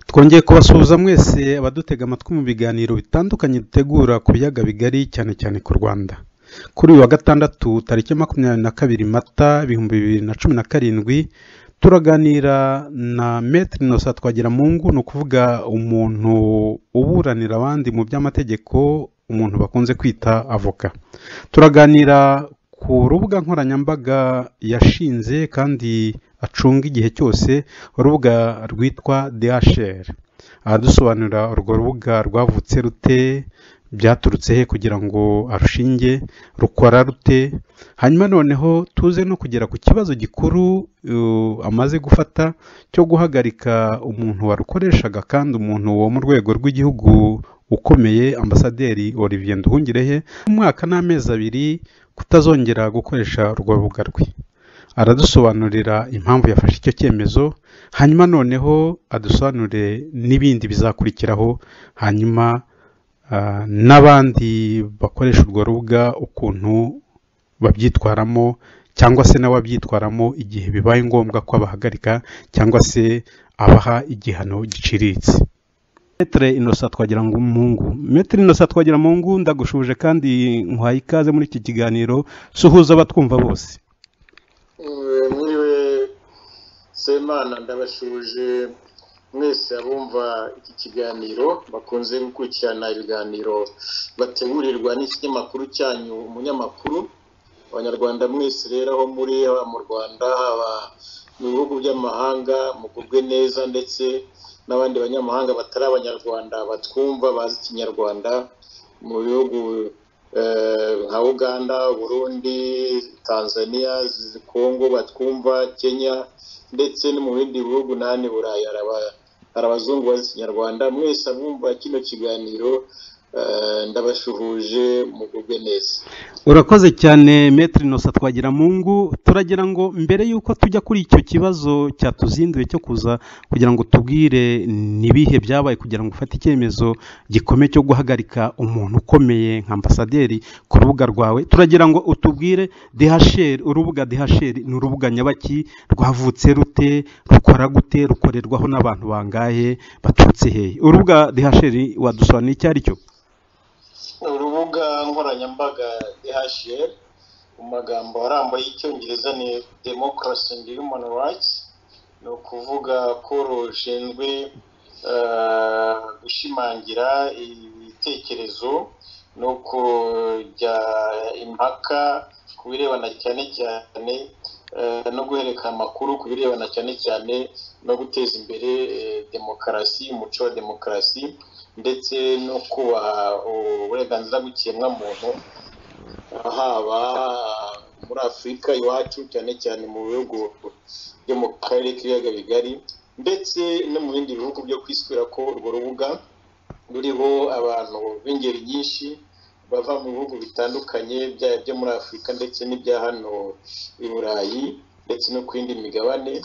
twongeye kubasuhuza mwese abadutega amatwi mu biganiro bitandukanye dutegura ku biyaga bigari cyane cyane ku rwanda kuri uyu wa gatandatu tariki makumyabiri na kabiri mata ibihumbi bibiri na cumi na karindwi turaganira na metero inosa twagira mu ngo ni ukuvuga umuntu uburanira abandi mu by'amategeko umuntu bakunze kwita avoka turaganira ku rubuga nkoranyambaga yashinze kandi acunga igihe cyose urubuga rwitwa DHL aradusobanurira urwo rubuga rwavutse rute byaturutse he kugira ngo arushinge rukora rute hanyuma noneho tuze no kugera ku kibazo gikuru amaze gufata cyo guhagarika umuntu warukoreshaga kandi umuntu wo mu rwego rw'igihugu ukomeye ambasaderi Olivier Nduhungirehe umwaka n'amezi abiri kutazongera gukoresha urwo rubuga rwe aradusobanurira impamvu yafashe icyo cyemezo hanyuma noneho adusobanurire n'ibindi bizakurikiraho hanyuma n'abandi bakoresha urwo rubuga ukuntu babyitwaramo cyangwa se nawe abyitwaramo igihe bibaye ngombwa ko abahagarika cyangwa se abaha igihano giciriritse metere inosa twagira ngo umuhungu metere inosa twagira umuhungu ndagushuje kandi nkwaye ikaze muri iki kiganiro suhuza abatwumva bose muriwe semana ndabashuje mwese abumva iki kiganiro bakunze gukurikirana ibiganiro bategurirwa n'ikinyamakuru cyanyu umunyamakuru abanyarwanda mwese rero aho muri haba mu rwanda haba mu bihugu by'amahanga mugubwe neza ndetse n'abandi banyamahanga batari abanyarwanda batwumva bazi ikinyarwanda mu bihugu nka uganda burundi tanzania kongo batwumva kenya ndetse no mu bindi bihugu n'ahandi burayi hari abazungu bazi ikinyarwanda mwese abumva kino kiganiro ndabashuhuje mugubwe neza urakoze cyane metero inosa twagira mungu turagira ngo mbere y'uko tujya kuri icyo kibazo cyatuzinduye cyo kuza kugira ngo tubwire n'ibihe byabaye kugira ngo ufate icyemezo gikomeye cyo guhagarika umuntu ukomeye nka ambasaderi ku rubuga rwawe turagira ngo utubwire dehasheri urubuga dehasheri ni urubuga nyabaki rwavutse rute rukora gute rukorerwaho n'abantu bangahe baturutse hehe urubuga dehasheri wadusobanurira icyo ari cyo urubuga nkoranyambaga DHL mu magambo arambuye y'icyongereza ni democracy and human rights ni ukuvuga ko rushinzwe gushimangira ibitekerezo no kujya impaka ku birebana cyane cyane no guhererekanya amakuru ku birebana cyane cyane no guteza imbere demokarasi umuco wa demokarasi ndetse no kubaha uburenganzira bw'ikiremwamuntu haba muri afurika iwacu cyane cyane mu bihugu byo mu karere k'ibiyaga bigari ndetse no mu bindi bihugu byo kwiswira ko urwo rubuga ruriho abantu b'ingeri nyinshi bava mu bihugu bitandukanye byaba byo muri afurika ndetse n'ibya hano i burayi ndetse no ku yindi migabane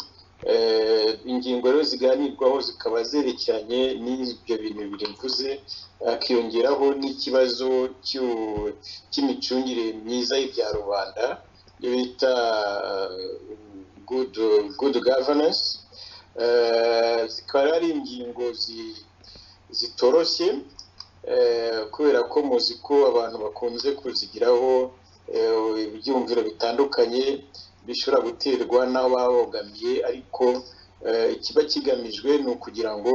ingingo rero ziganirwaho zikaba zerekeranye n'ibyo bintu bibiri mvuze hakiyongeraho n'ikibazo cy'imicungire myiza y'ibya rubanda iyo bita good governance zikaba ari ingingo zitoroshye kubera ko muzi ko abantu bakunze kuzigiraho ibyumviro bitandukanye bishobora guterwa n'aho babogamiye ariko ikiba kigamijwe ni ukugira ngo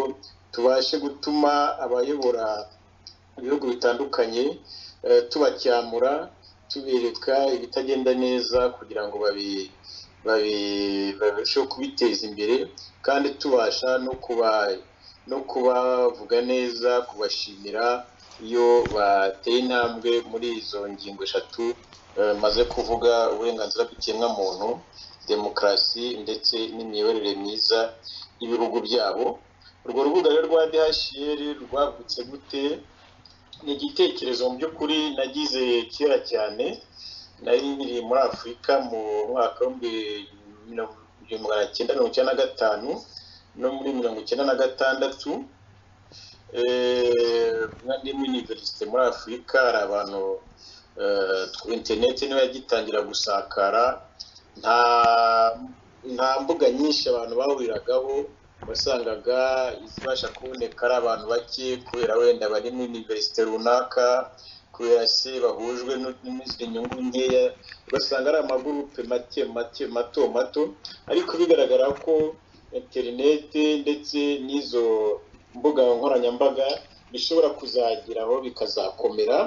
tubashe gutuma abayobora ibihugu bitandukanye tubacyamura tubereka ibitagenda neza kugira ngo babasheho kubiteza imbere kandi tubasha no kubavuga neza kubashimira iyo bateye intambwe muri izo ngingo eshatu maze kuvuga uburenganzira bw'ikiremwamuntu demokarasi ndetse n'imiyoborere myiza y'ibihugu byabo urwo rubuga rero rwa DHR rwagutse gute ni igitekerezo mu by'ukuri nagize kera cyane nari nkiri muri afurika mu mwaka w'ibihumbi magana cyenda mirongo icyenda na gatanu no muri mirongo icyenda na gatandatu ni muri univerisite muri afurika hari abantu interineti niba yagitangira gusakara nta mbuga nyinshi abantu bahuriragaho wasangaga izibasha kuboneka ari abantu bake kubera wenda bari muri univerisite runaka kubera se bahujwe n'izindi nyungu nkeya ugasanga ari amagurupe make make mato mato ariko bigaragara ko interineti ndetse n'izo mbuga nkoranyambaga bishobora kuzageraho bikazakomera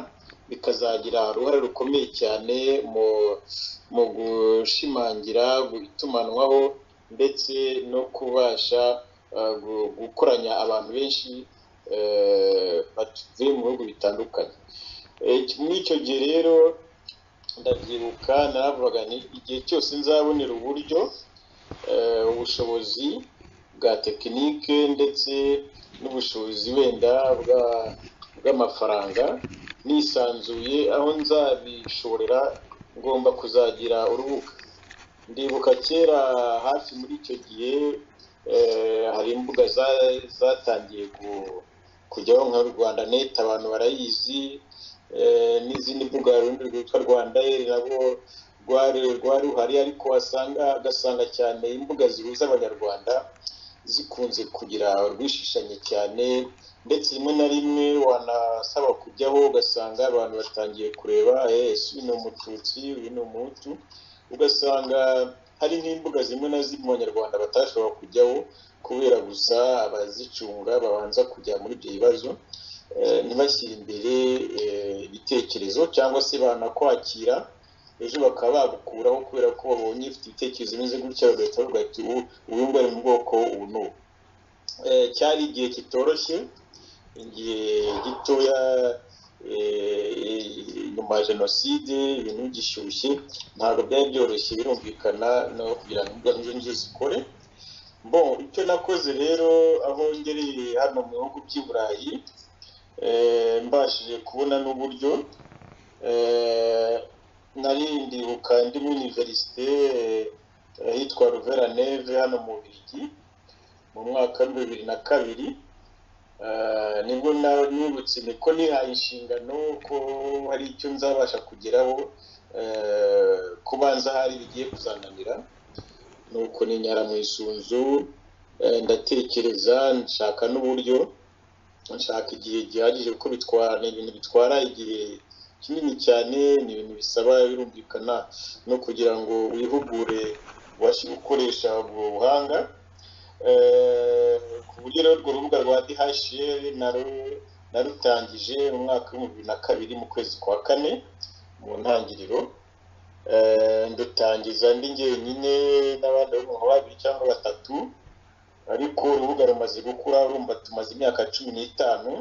bikazagira uruhare rukomeye cyane mu gushimangira itumanaho ndetse no kubasha gukoranya abantu benshi batuye mu bihugu bitandukanye muri icyo gihe rero ndabyibuka naravuga igihe cyose nzabonera uburyo ubushobozi bwa tekinike ndetse n'ubushobozi wenda bw'amafaranga nisanzuye aho nzabishorera ngomba kuzagira urubuga ndibuka kera hafi muri icyo gihe hari imbuga zatangiye kujyaho nka rwanda neti abantu barayizi n'izindi mbuga rundi rwitwa rwanda nabwo rwari ruhari ariko wasanga agasanga cyane imbuga zihuza abanyarwanda zikunze kugira rwishishanye cyane ndetse rimwe na rimwe wanasaba kujyaho ugasanga abantu batangiye kureba ese uyu ni umututsi uyu ni umuhutu ugasanga hari nk'imbuga zimwe na zimwe abanyarwanda batashobora kujyaho kubera gusa abazicunga babanza kujya muri ibyo bibazo ntibashyire imbere ibitekerezo cyangwa se banakwakira ejo bakaba bagukuraho kubera ko babonye ufite ibitekerezo bimeze gutya bagahita bavuga bati ubu ngubu ari mu bwoko ubu n'ubu cyari igihe kitoroshye igihe gitoya nyuma ya jenoside ibintu gishyushye ntabwo byari byoroshye birumvikana no kugira ngo imbwa nk'izo ngizo zikore bo icyo nakoze rero aho ngereye hano mu bihugu by'i burayi mbashije kubona n'uburyo nari ndibuka ndi muri univerisite yitwa ruvera neve hano mu Bubiligi mu mwaka wa bibiri na kabiri nibwo nibutse niko nihaye inshingano ko hari icyo nzabasha kugeraho kubanza hari bigiye kuzananira nuko ninyara mu isunzu ndatekereza nshaka n'uburyo nshaka igihe gihagije kuko bitwara ni ibintu bitwara igihe kinini cyane ni ibintu bisaba birumvikana no kugira ngo wihugure ubashe gukoresha ubwo buhanga ku buryo rero urwo rubuga rwa DHR narutangije mu mwaka w'ibihumbi bibiri na kabiri mu kwezi kwa kane mu ntangiriro ndutangiza ndi njyenyine n'abandi b'umuntu babiri cyangwa batatu ariko urubuga rumaze gukura urumva tumaze imyaka cumi n'itanu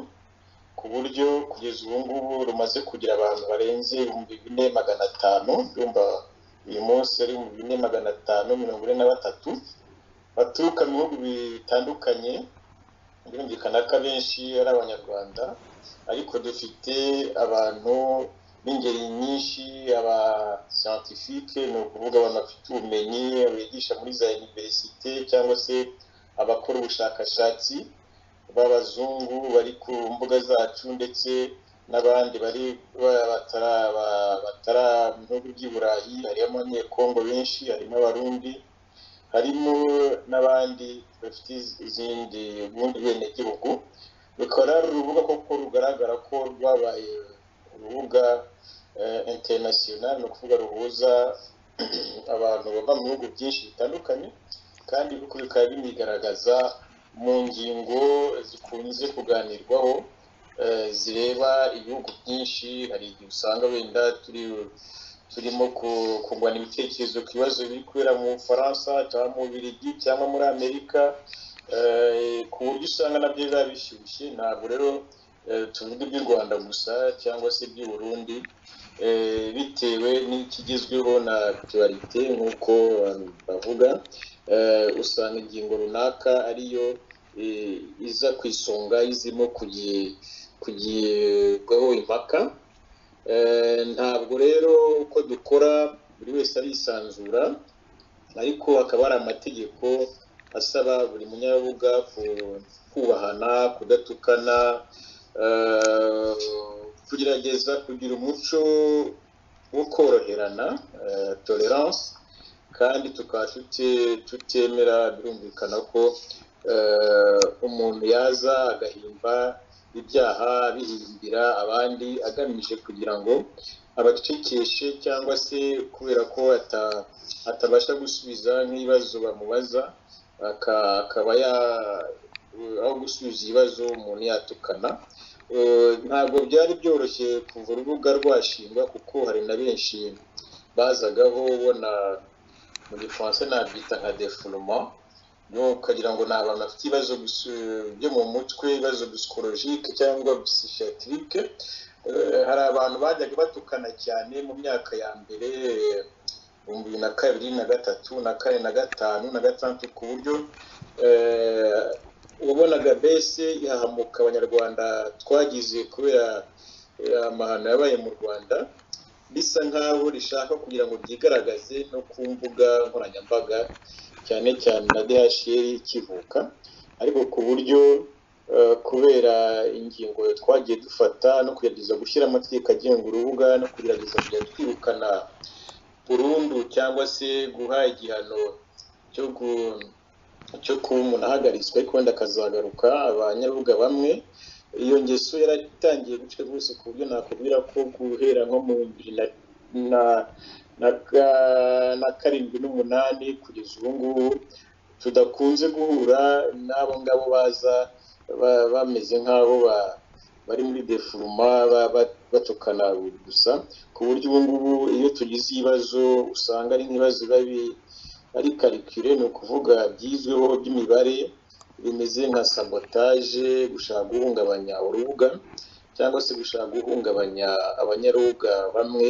ku buryo kugeza ubu ngubu rumaze kugira abantu barenze ibihumbi bine magana atanu urumva uyu munsi ari ibihumbi bine magana atanu mirongo ine na batatu baturuka mu bihugu bitandukanye birumvikana ko abenshi ari abanyarwanda ariko dufite abantu b'ingeri nyinshi aba siyantifike ni ukuvuga abantu bafite ubumenyi bigisha muri za univerisite cyangwa se abakora ubushakashatsi b'abazungu bari ku mbuga zacu ndetse n'abandi bari batara mu bihugu by'i burayi harimo abanyekongo benshi harimo abarundi harimo n'abandi bafite izindi ubundi benegihugu rukaba ari urubuga koko rugaragara ko rwabaye urubuga interinasiyonari ni ukuvuga ruhuza abantu bava mu bihugu byinshi bitandukanye kandi bikaba binigaragaza mu ngingo zikunze kuganirwaho zireba ibihugu byinshi hari igihe usanga wenda turi turimo kungurana ibitekerezo ku bibazo biri kubera mu bufaransa cyangwa mu Bubiligi cyangwa muri amerika ku buryo usanga nabyo biba bishyushye ntabwo rero tuvuge iby'u rwanda gusa cyangwa se iby'i burundi bitewe n'ikigezweho na tuwarite nk'uko bavuga usanga ingingo runaka ariyo iza ku isonga izirimo kugirwaho impaka ntabwo rero uko dukora buri wese arisanzura ariko hakaba hari amategeko asaba buri munyabuga kubahana kudatukana kugerageza kugira umuco wo koroherana tolerance kandi tukaba tutemera birumvikana ko umuntu yaza agahimba ibyaha bihimbira abandi agamije kugira ngo abacecekeshe cyangwa se kubera ko atabasha gusubiza nk'ibibazo bamubaza akaba aho gusubiza ibibazo umuntu yatukana ntabwo byari byoroshye kuva urubuga rwashingwa kuko hari na benshi bazagaho ubona mu gifaransa nabyita nka defuruma ukagira ngo ni abantu bafite ibibazo byo mu mutwe ibibazo psikologike cyangwa psikiyatirike hari abantu bajyaga batukana cyane mu myaka ya mbere ibihumbi bibiri na kabiri na gatatu na kane na gatanu na gatandatu ku buryo ubonaga mbese yahamuka abanyarwanda twagize kubera amahano yabaye mu rwanda bisa nk'aho rishaka kugira ngo ryigaragaze no ku mbuga nkoranyambaga cyane cyane na DHL ikivuka ariko ku buryo kubera ingingo twagiye dufata no kugerageza gushyira amategeko agenga urubuga no kugerageza kujya twirukana burundu cyangwa se guha igihano cyo gu cyo kuba umuntu ahagaritswe ariko wenda akazagaruka abanyarubuga bamwe iyo ngeso yaratangiye guca rwose ku buryo nakubwira ko guhera nko mu bibiri na karindwi n'umunani kugeza ubu ngubu tudakunze guhura n'abo ngabo baza bameze nk'aho bari muri defuruma batukana gusa ku buryo ubu ngubu iyo tugize ibibazo usanga ari nk'ibibazo biba ari karikire ni ukuvuga byizweho by'imibare bimeze nka sabotaje gushaka guhungabanya urubuga cyangwa se gushaka guhungabanya abanyarubuga bamwe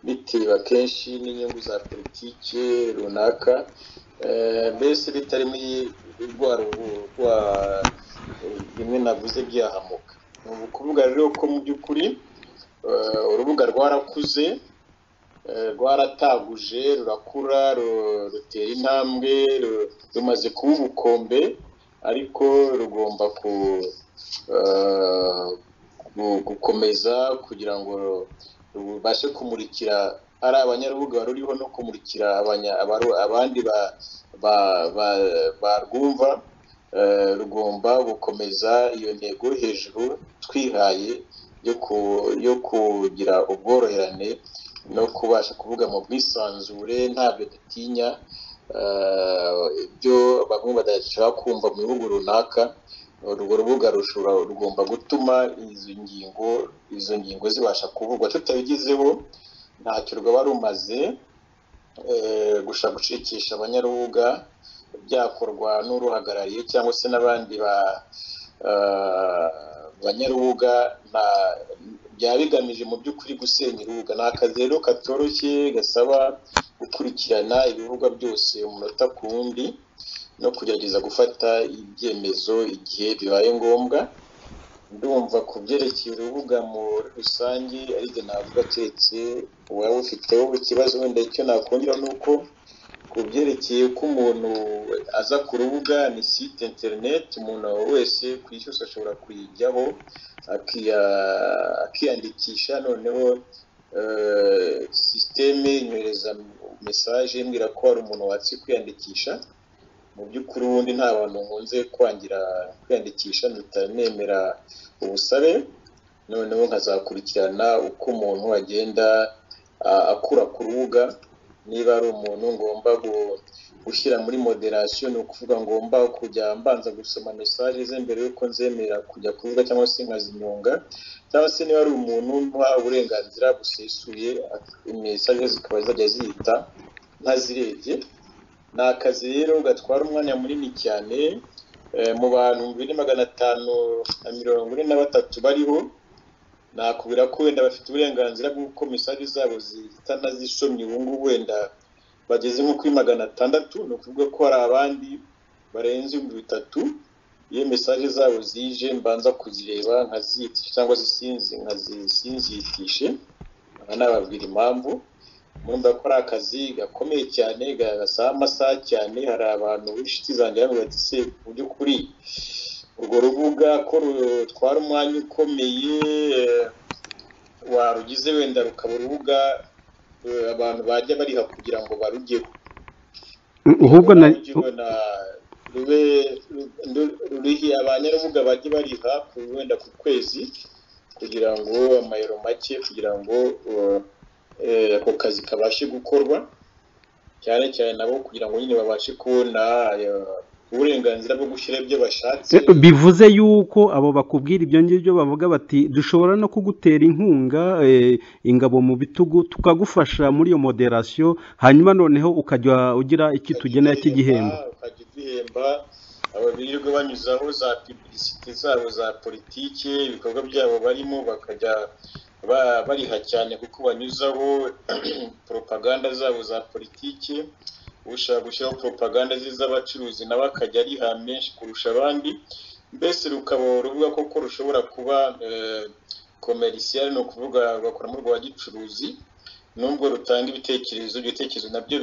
bitewe akenshi n'inyungu za politiki runaka mbese bitari muri rwa rwa bimwe navuze byahamuka ni ukuvuga rero ko mu by'ukuri urubuga rwarakuze rwarataguje rurakura rutera intambwe rumaze kuba ubukombe ariko rugomba gukomeza kugira ngo rubashe kumurikira ari abanyarubuga ruriho no kumurikira abandi barwumva rugomba gukomeza iyo ntego hejuru twihaye yo kugira ubworoherane no kubasha kuvuga mu bwisanzure ntabyo dutinya ibyo bamwe badashaka kumva mu bihugu runaka urwo rubuga rushobora rugomba gutuma izo ngingo izo ngingo zibasha kuvugwa tutabigezeho ntacyo rwaba rumaze gushaka gucikisha abanyarubuga byakorwa n'uruhagarariye cyangwa se n'abandi banyarubuga byaba bigamije mu by'ukuri gusenya urubuga ni akazi rero katoroshye gasaba gukurikirana ibivugwa byose umunota ku wundi no kugerageza gufata ibyemezo igihe bibaye ngombwa ndumva ku byerekeye urubuga muri rusange aribyo navuga keretse uwaba ufiteho ikibazo wenda icyo nakongera ni uko ku byerekeye ko umuntu aza ku rubuga ni site interineti umuntu wese ku isi yose ashobora kuyijyaho akiyandikisha noneho sisiteme nyohereza mesaje mbwira ko hari umuntu watse kwiyandikisha mu by'ukuri ubundi nta bantu nkunze kwangira kwiyandikisha ntutanemera ubusabe noneho nkazakurikirana uko umuntu agenda akura ku rubuga niba ari umuntu ngomba gushyira muri moderasiyo ni ukuvuga ngomba kujya mbanza gusoma mesaje ze mbere y'uko nzemera kujya kuvuga cyangwa se nkazinyonga cyangwa se niba ari umuntu ntuha uburenganzira busesuye mesaje zikaba zajya zihita ntazirebye ni akazi rero gatwara umwanya munini cyane mu bantu bibiri magana atanu na mirongo ine na batatu bariho nakubwira ko wenda bafite uburenganzira bw'uko misari zabo zihitana zisomye ubu ngubu wenda bageze nko kuri magana atandatu ni ukuvuga ko hari abandi barenze ibihumbi bitatu iyo mesaje zabo zije mbanza kuzireba nkaziyitisha cyangwa se sinzi nkazisinziyitishe nababwira impamvu murumva ko ari akazi gakomeye cyane gasaba amasaha cyane hari abantu b'inshuti zanjye bamwe bati se mu by'ukuri urwo rubuga ko rutwara umwanya ukomeye warugize wenda rukaba urubuga abantu bajya bariha kugira ngo barugeho ahubwo na rube rurihi abanyarubuga bajye bariha wenda ku kwezi kugira ngo amayero make kugira ngo ako kazi kabashe gukorwa cyane cyane nabo kugira ngo nyine babashe kubona uburenganzira bwo gushyira ibyo bashatse bivuze yuko abo bakubwira ibyo ngibyo bavuga bati dushobora no kugutera inkunga ingabo mu bitugu tukagufasha muri iyo moderasiyo hanyuma noneho ukajya ugira iki tugenera cy'igihembo ukajya uduhemba abo birirwa banyuzaho za pibisite zabo za politiki ibikorwa byabo barimo bakajya bariha cyane kuko banyuzaho poropaganda zabo za politiki ushaka gushyiraho poropaganda z'abacuruzi nawe akajya ariha menshi kurusha abandi mbese rukaba ruvuga ko rushobora kuba komerisiyari ni ukuvuga rugakoramo rwa gicuruzi nubwo rutanga ibitekerezo ibitekerezo nabyo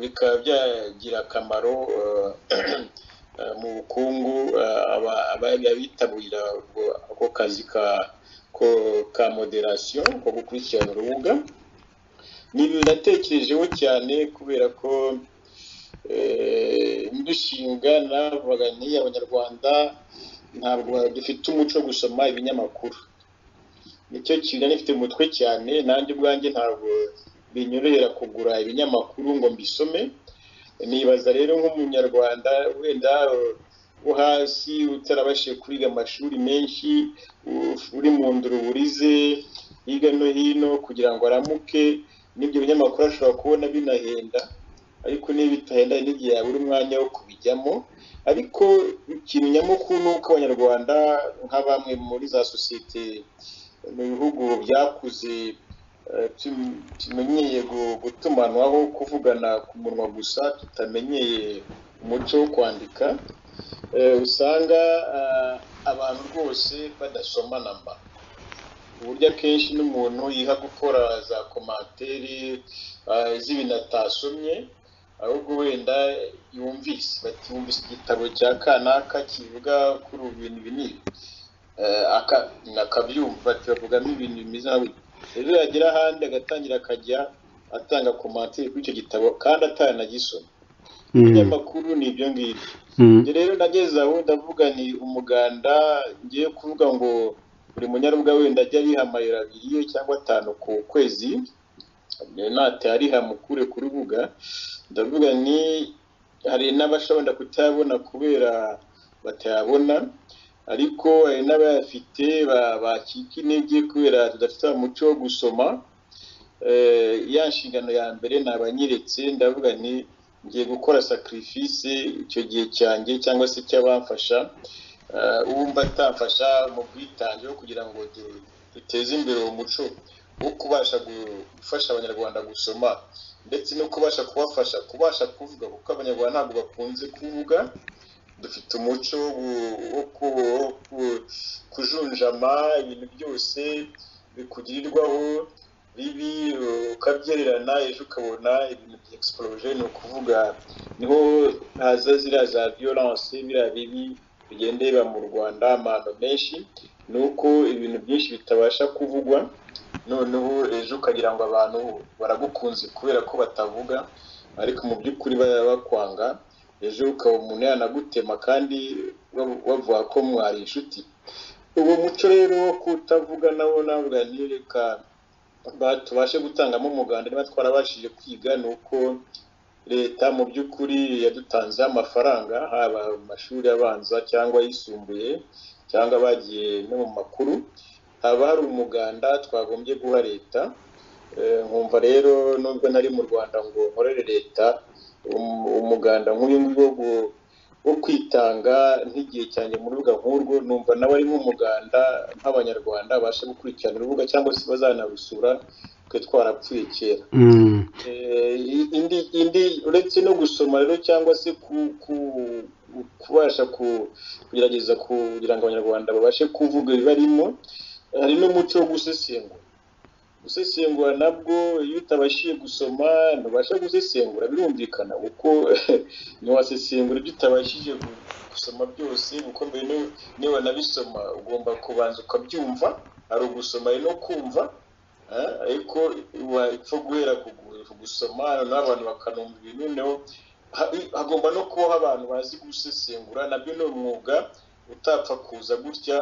bikaba byagira akamaro mu bukungu abitabira ako kazi ka moderasiyo ko gukurikirana urubuga ni ibintu natekerejeho cyane kubera ko ndushinga navuga n'iyi abanyarwanda ntabwo dufite umuco wo gusoma ibinyamakuru nicyo kintu nifite umutwe cyane nanjye ubwanjye ntabwo binyorohera kugura ibinyamakuru ngo mbisome nibaza rero nk'umunyarwanda wenda wo hasi utarabashije kwiga amashuri menshi uri mu nduruburize hirya no hino kugira ngo aramuke n'ibyo binyamakuru ashobora kubona binahenda ariko niba bitahenda n'igihe yabura umwanya wo kubijyamo ariko ikintu nyamukuru ni uko abanyarwanda nka bamwe muri za sosiyete mu bihugu byakuze tumenyeye gutumanwaho kuvugana ku munwa gusa tutamenyeye umuco wo kwandika usanga abantu rwose badasoma namba uburyo akenshi n'umuntu yiha gukora za komantere z'ibintu atasomye ahubwo wenda yumvise bati yumvise igitabo cya kanaka kivuga kuri ubu bintu binini akabyumva bati bavugamo ibintu bimeze nka rero yagera ahandi agatangira akajya atanga komantere kuri icyo gitabo kandi atanagisoma ibinyamakuru ni ibyo ngibyo rero nageze aho ndavuga ni umuganda ngiye kuvuga ngo buri munyarubuga wenda ajya ariha amayero abiri cyangwa atanu ku kwezi natariha mukure ku rubuga ndavuga ni hari n'abashobora kutayabona kubera batayabona ariko hari n'abayafite bakika intege kubera tudafite umuco wo gusoma ya nshingano ya mbere nabanyeretse ndavuga ni ngiye gukora sacrifice icyo gihe cyanjye cyangwa se cy'abamfasha uwumva atafasha mu bwitange kugira ngo duteze imbere umuco wo kubasha gufasha abanyarwanda gusoma ndetse no kubasha kubafasha kubasha kuvuga kuko abanyarwanda ntabwo bakunze kuvuga dufite umuco wo kujunjama ibintu byose bikugirirwaho bibi ukabyererana ejo ukabona ibintu bya egisiporoje ni ukuvuga niho haza ziriya za viyoranse biriya bibi bigenda biba mu rwanda amahano menshi ni uko ibintu byinshi bitabasha kuvugwa noneho ejo ukagira ngo abantu baragukunze kubera ko batavuga ariko mu by'ukuri baba bakwanga ejo ukaba umuntu yanagutema kandi bavuga ko mwari inshuti uwo muco rero wo kutavuga nawo navuga ntireka tubashe gutangamo umuganda niba twarabashije kwiga ni uko leta mu by'ukuri yadutanzeho amafaranga haba mu mashuri abanza cyangwa ayisumbuye cyangwa abagiye no mu makuru haba hari umuganda twagombye guha leta nkumva rero nubwo nari mu rwanda ngo nkorere leta umuganda nk'uyu nguyu wo kwitanga nk'igihe cyanjye mu rubuga nk'urwo numva nawe ari nk'umuganda nk'abanyarwanda babasha gukurikirana urubuga cyangwa se bazanarusura twe twarapfuye kera Mm. Eh, indi indi uretse no gusoma rero cyangwa se ku, ku, kubasha ku, kugerageza kugira ngo abanyarwanda babashe kuvuga ibibarimo hari n'umuco wo gusesengura gusesengura nabwo iyo utabashije gusoma ntubasha gusesengura birumvikana kuko ntiwasesengura ibyo utabashije gu- gusoma byose kuko mbere niyo- niyo wanabisoma ugomba kubanza ukabyumva hari ugusoma hari no kumva eh, ariko wapfa guhera ku gu- gusoma noneho abantu bakanumva ibintu noneho ha- hagomba no kubaho abantu bazi gusesengura nabyo ni umwuga utapfa kuza gutya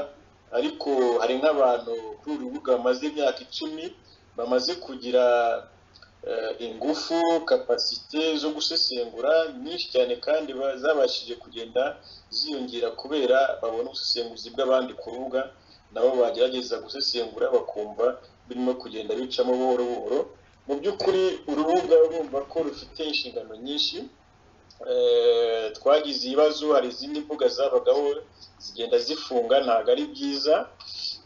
ariko hari nk'abantu kuri uru rubuga bamaze imyaka icumi bamaze kugira eh, ingufu kapasite zo gusesengura nyinshi cyane kandi ba- zabashije kugenda ziyongera kubera babona ubusesenguzi bw'abandi ku rubuga nabo bagerageza gusesengura bakumva birimo kugenda bicamo buhoro buhoro mu by'ukuri urubuga urumva ko rufite inshingano nyinshi Eh, twagize ibibazo hari izindi mbuga zabagaho zigenda zifunga ntabwo ari byiza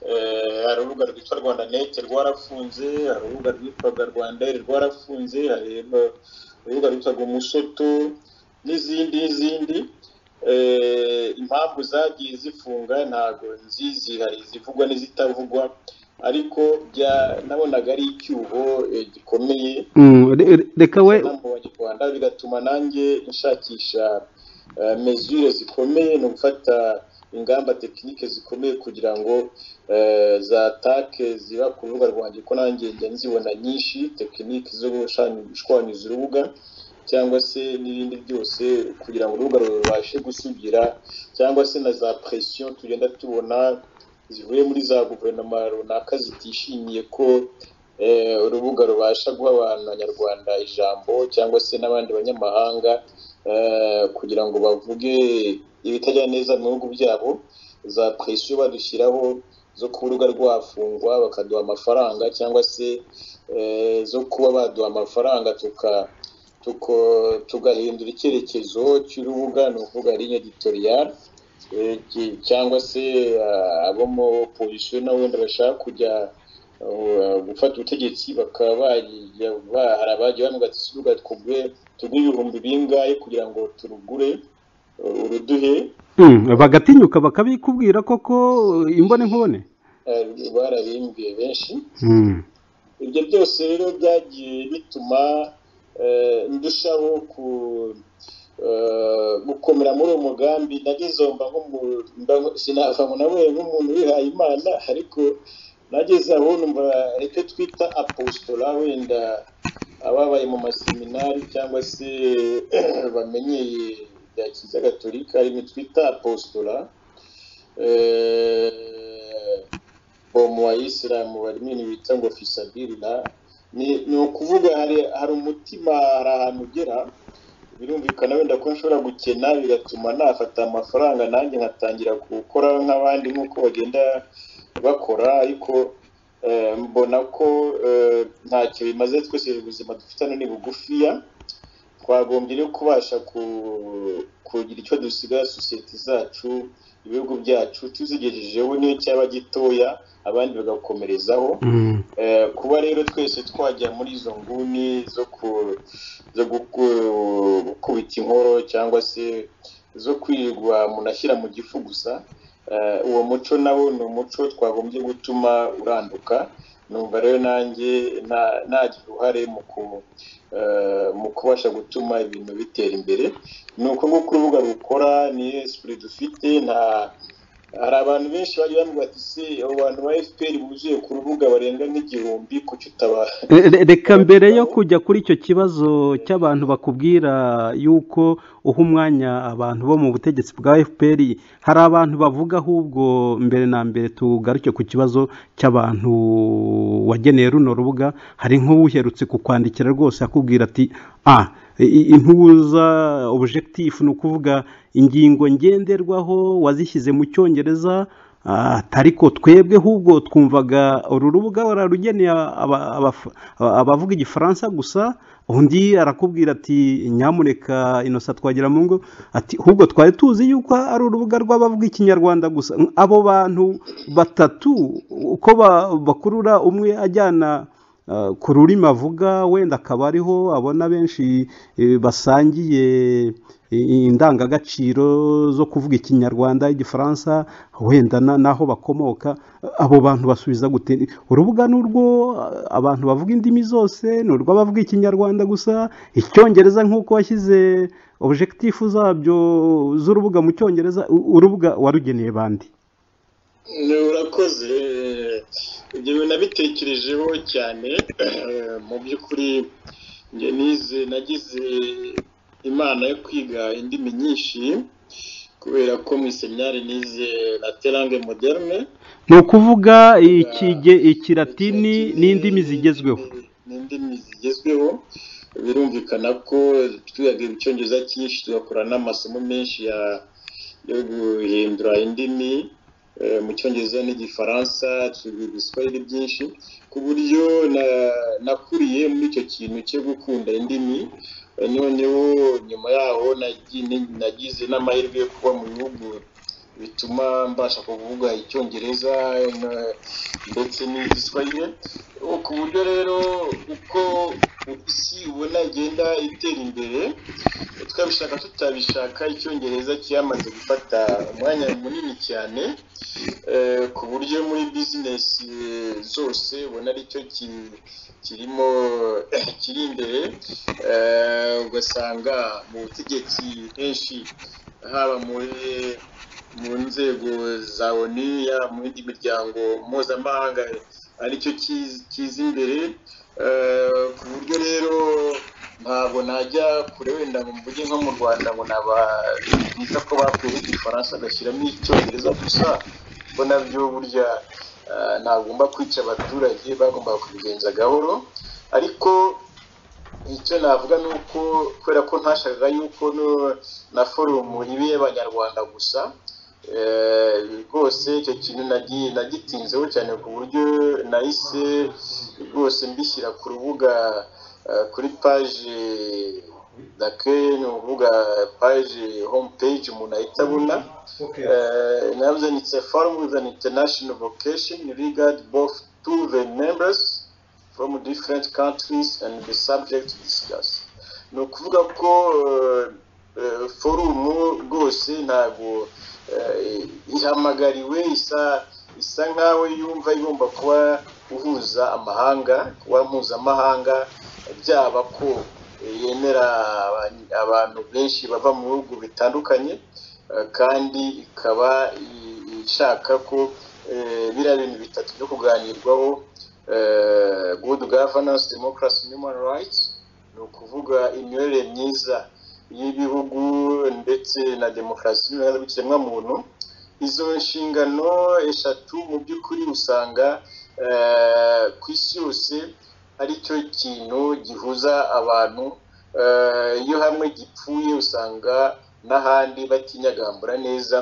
Eh, hari urubuga rwitwa rwanda neti rwarafunze hari urubuga rwitwaga rwanda Air rwarafunze hari eh, urubuga rwitwaga umusoto n'izindi n'izindi Eh, impamvu zagiye zifunga ntabwo nzizi hari izivugwa n'izitavugwa ariko bya- nabonaga ari icyuho eh, gikomeye Mm, re- re- reka we mu banyarwanda bigatuma nanjye nshakisha eh, mesure zikomeye no gufata ingamba tekinike zikomeye kugira ngo eh, za take ziba ku rubuga rwanjye ko nanjye njya nzibona nyinshi tekinike zo gushanya- gushwanyuza urubuga cyangwa se n'ibindi byose kugira ngo urubuga rubashe gusugira cyangwa se na za presiyo tugenda tubona zivuye muri za guverinoma runaka zitishimiye ko eh, urubuga rubasha guha abantu abanyarwanda ijambo cyangwa se n'abandi banyamahanga eh, kugira ngo bavuge ibitajya neza mu bihugu byabo za presiyo badushyiraho zo kuba urubuga rwafungwa bakaduha amafaranga cyangwa se eh, zo kuba baduha amafaranga tuka tuko- tugahindura icyerekezo cy'urubuga ni ukuvuga ligne editorial eh, ki- cyangwa se ah, abo mu opozisiyo na wenda bashaka kujya eh, gufata ubutegetsi bakaba bajya ba- hari abagiye bavuga ati urubuga twugure tugure ibihumbi bingahe kugira ngo turugure eh, uruduhe Mm, bagatinyuka bakabikubwira koko eh, imbone nkubone eh, barabimbwiye benshi Mm. ibyo byose rero byagiye bituma eh, ndushaho ku eh, gukomera muri uwo mugambi nageze aho mba nk'umu- mba nk- sinava ngo nabaye nk'umuntu wihaye imana ariko nageze aho numva icyo twita apositola wenda ababaye mu maseminari cyangwa se bamenyeye bya kiliziya gatolika rimwe twita apositola eh, bo mu bayisilamu barimo ibintu bita ngo fisabiri na ni ni ukuvuga hari hari umutima hari ahantu ugera birumvikana wenda ko nshobora gukena bigatuma nafata amafaranga nanjye nkatangira gukora nk'abandi nk'uko bagenda bakora ariko eh, mbona ko eh, ntacyo bimaze twese ubuzima dufite hano ni bugufiya twagombye rero kubasha ku- kugira icyo dusiga sosiyete zacu ibihugu byacu tuzigejejeho niyo cyaba gitoya abandi bagakomerezaho Mm. Eh, kuba rero twese twajya muri izo nguni zo ku zo guku- gukubita inkoro cyangwa se zo kwirirwa umuntu ashyira mu gifu gusa eh, uwo muco nawo ni umuco twagombye gutuma uranduka numva rero nanjye na- nagira uruhare mu ku- eh, mu kubasha gutuma ibintu bitera imbere ni uko nguko urubuga rukora ni esipuri dufite nta hari abantu benshi bagiye bamubwira ati se abo bantu ba fpr buzuye ku rubuga barenga nk'igihumbi kuki utaba Re- re- reka mbere yo kujya kuri icyo kibazo cy'abantu bakubwira yuko uha umwanya abantu bo mu butegetsi bwa fpr hari abantu bavuga ahubwo mbere na mbere tugaruke ku kibazo cy'abantu wageneye runo rubuga hari nk'uwuherutse kukwandikira rwose akubwira ati a impuza objectif ni ukuvuga ingingo ngenderwaho wazishyize mu cyongereza ariko twebwe ahubwo twumvaga uru rubuga bararugeneye abavuga igifaransa gusa undi arakubwira ati nyamuneka inosa twagira mu ngo ati ahubwo twari tuzi yuko ari urubuga rw'abavuga ikinyarwanda gusa abo bantu batatu uko bakurura umwe ajyana ku rurimi avuga wenda akaba ariho abona benshi basangiye indangagaciro zo kuvuga ikinyarwanda igifaransa wenda n'aho bakomoka abo bantu basubiza gute urubuga ni urwo abantu bavuga indimi zose ni urw'abavuga ikinyarwanda gusa icyongereza nk'uko washyize objekitifu zabyo z'urubuga mu cyongereza urubuga warugeneye bandi urakoze ibyo bintu nabitekerejeho cyane mu by'ukuri nize nagize imana yo kwiga indimi nyinshi kubera ko mu iseminari nize na terange moderne ni ukuvuga ikiratini n'indimi zigezweho n'indimi zigezweho birumvikana ko twigaga icyongereza cyinshi tugakora n'amasomo menshi yo guhindura indimi mu cyongereza n'igifaransa igiswahili byinshi ku buryo nakuriye muri icyo kintu cyo gukunda indimi noneho nyuma yaho nagize n'amahirwe yo kuba mu bihugu bituma mbasha kuvuga icyongereza ndetse n'igiswahili ku buryo rero uko isi ubona igenda itera imbere twabishaka tutabishaka icyongereza cyamaze gufata umwanya munini cyane ku buryo muri bizinesi zose ubona aricyo kirimo kiri imbere ugasanga mu butegetsi henshi haba muri mu nzego za onu yaba mu yindi miryango mpuzamahanga aricyo kiza imbere ku buryo rero ntabwo najya kure wenda mu mvuge nko mu rwanda ngo nabita ko bakuyeho igifaransa bagashyiramo icyongereza gusa kuko nabyo burya ntagomba kwica abaturage bagomba kubigenza gahoro ariko icyo navuga ni uko kubera ko ntashakaga yuko na forumu iba iy'abanyarwanda gusa rwose icyo kintu nagitinzeho cyane ku buryo nahise rwose mbishyira ku rubuga kuri paje dake ni urubuga paje home page umuntu ahita abona navuze ni it's a forum with an international vocation regard both to the members from different countries and the subject discussed ni ukuvuga ko forumu rwose ntabwo ihamagariwe isa isa nkaho yumva igomba kuba uhuza amahanga kuba mpuzamahanga byaba ko yemera abantu benshi bava mu bihugu bitandukanye kandi ikaba ishaka ko biriya bintu bitatu byo kuganirwaho good governance democracy human rights ni ukuvuga imiyoborere myiza y'ibihugu ndetse na demokarasi n'ibiremwamuntu izo nshingano eshatu mu by'ukuri usanga ku isi yose ari cyo kintu gihuza abantu iyo hamwe gipfuye usanga n'ahandi batinyagambura neza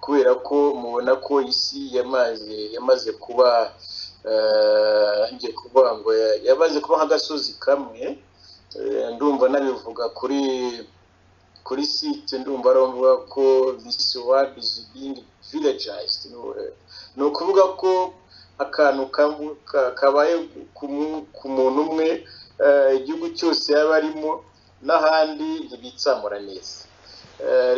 kubera ko mubona ko isi yamaze yamaze kuba kuvuga ngo yamaze kuba nk'agasozi kamwe ndumva nabivuga kuri kuri site ndumva aravuga ko this world is being villagized ni ukuvuga ko akantu kabaye ku muntu umwe igihugu cyose yaba arimo n'ahandi ntibitsamura neza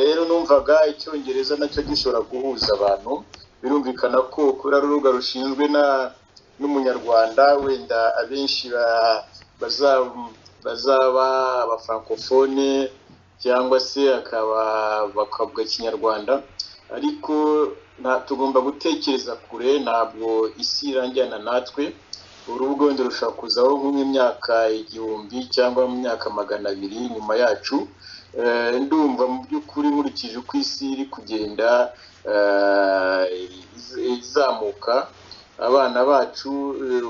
rero numvaga icyongereza nacyo gishobora guhuza abantu birumvikana ko kuri urubuga rushinzwe n'umunyarwanda wenda abenshi bazaba abafrankofone cyangwa se akaba bakavuga ikinyarwanda ariko tugomba gutekereza kure ntabwo isi irangira natwe urubuga wenda rushobora kuzaho nko mu myaka igihumbi cyangwa mu myaka magana abiri nyuma yacu ndumva mu by'ukuri nkurikije uko isi iri kugenda izamuka abana bacu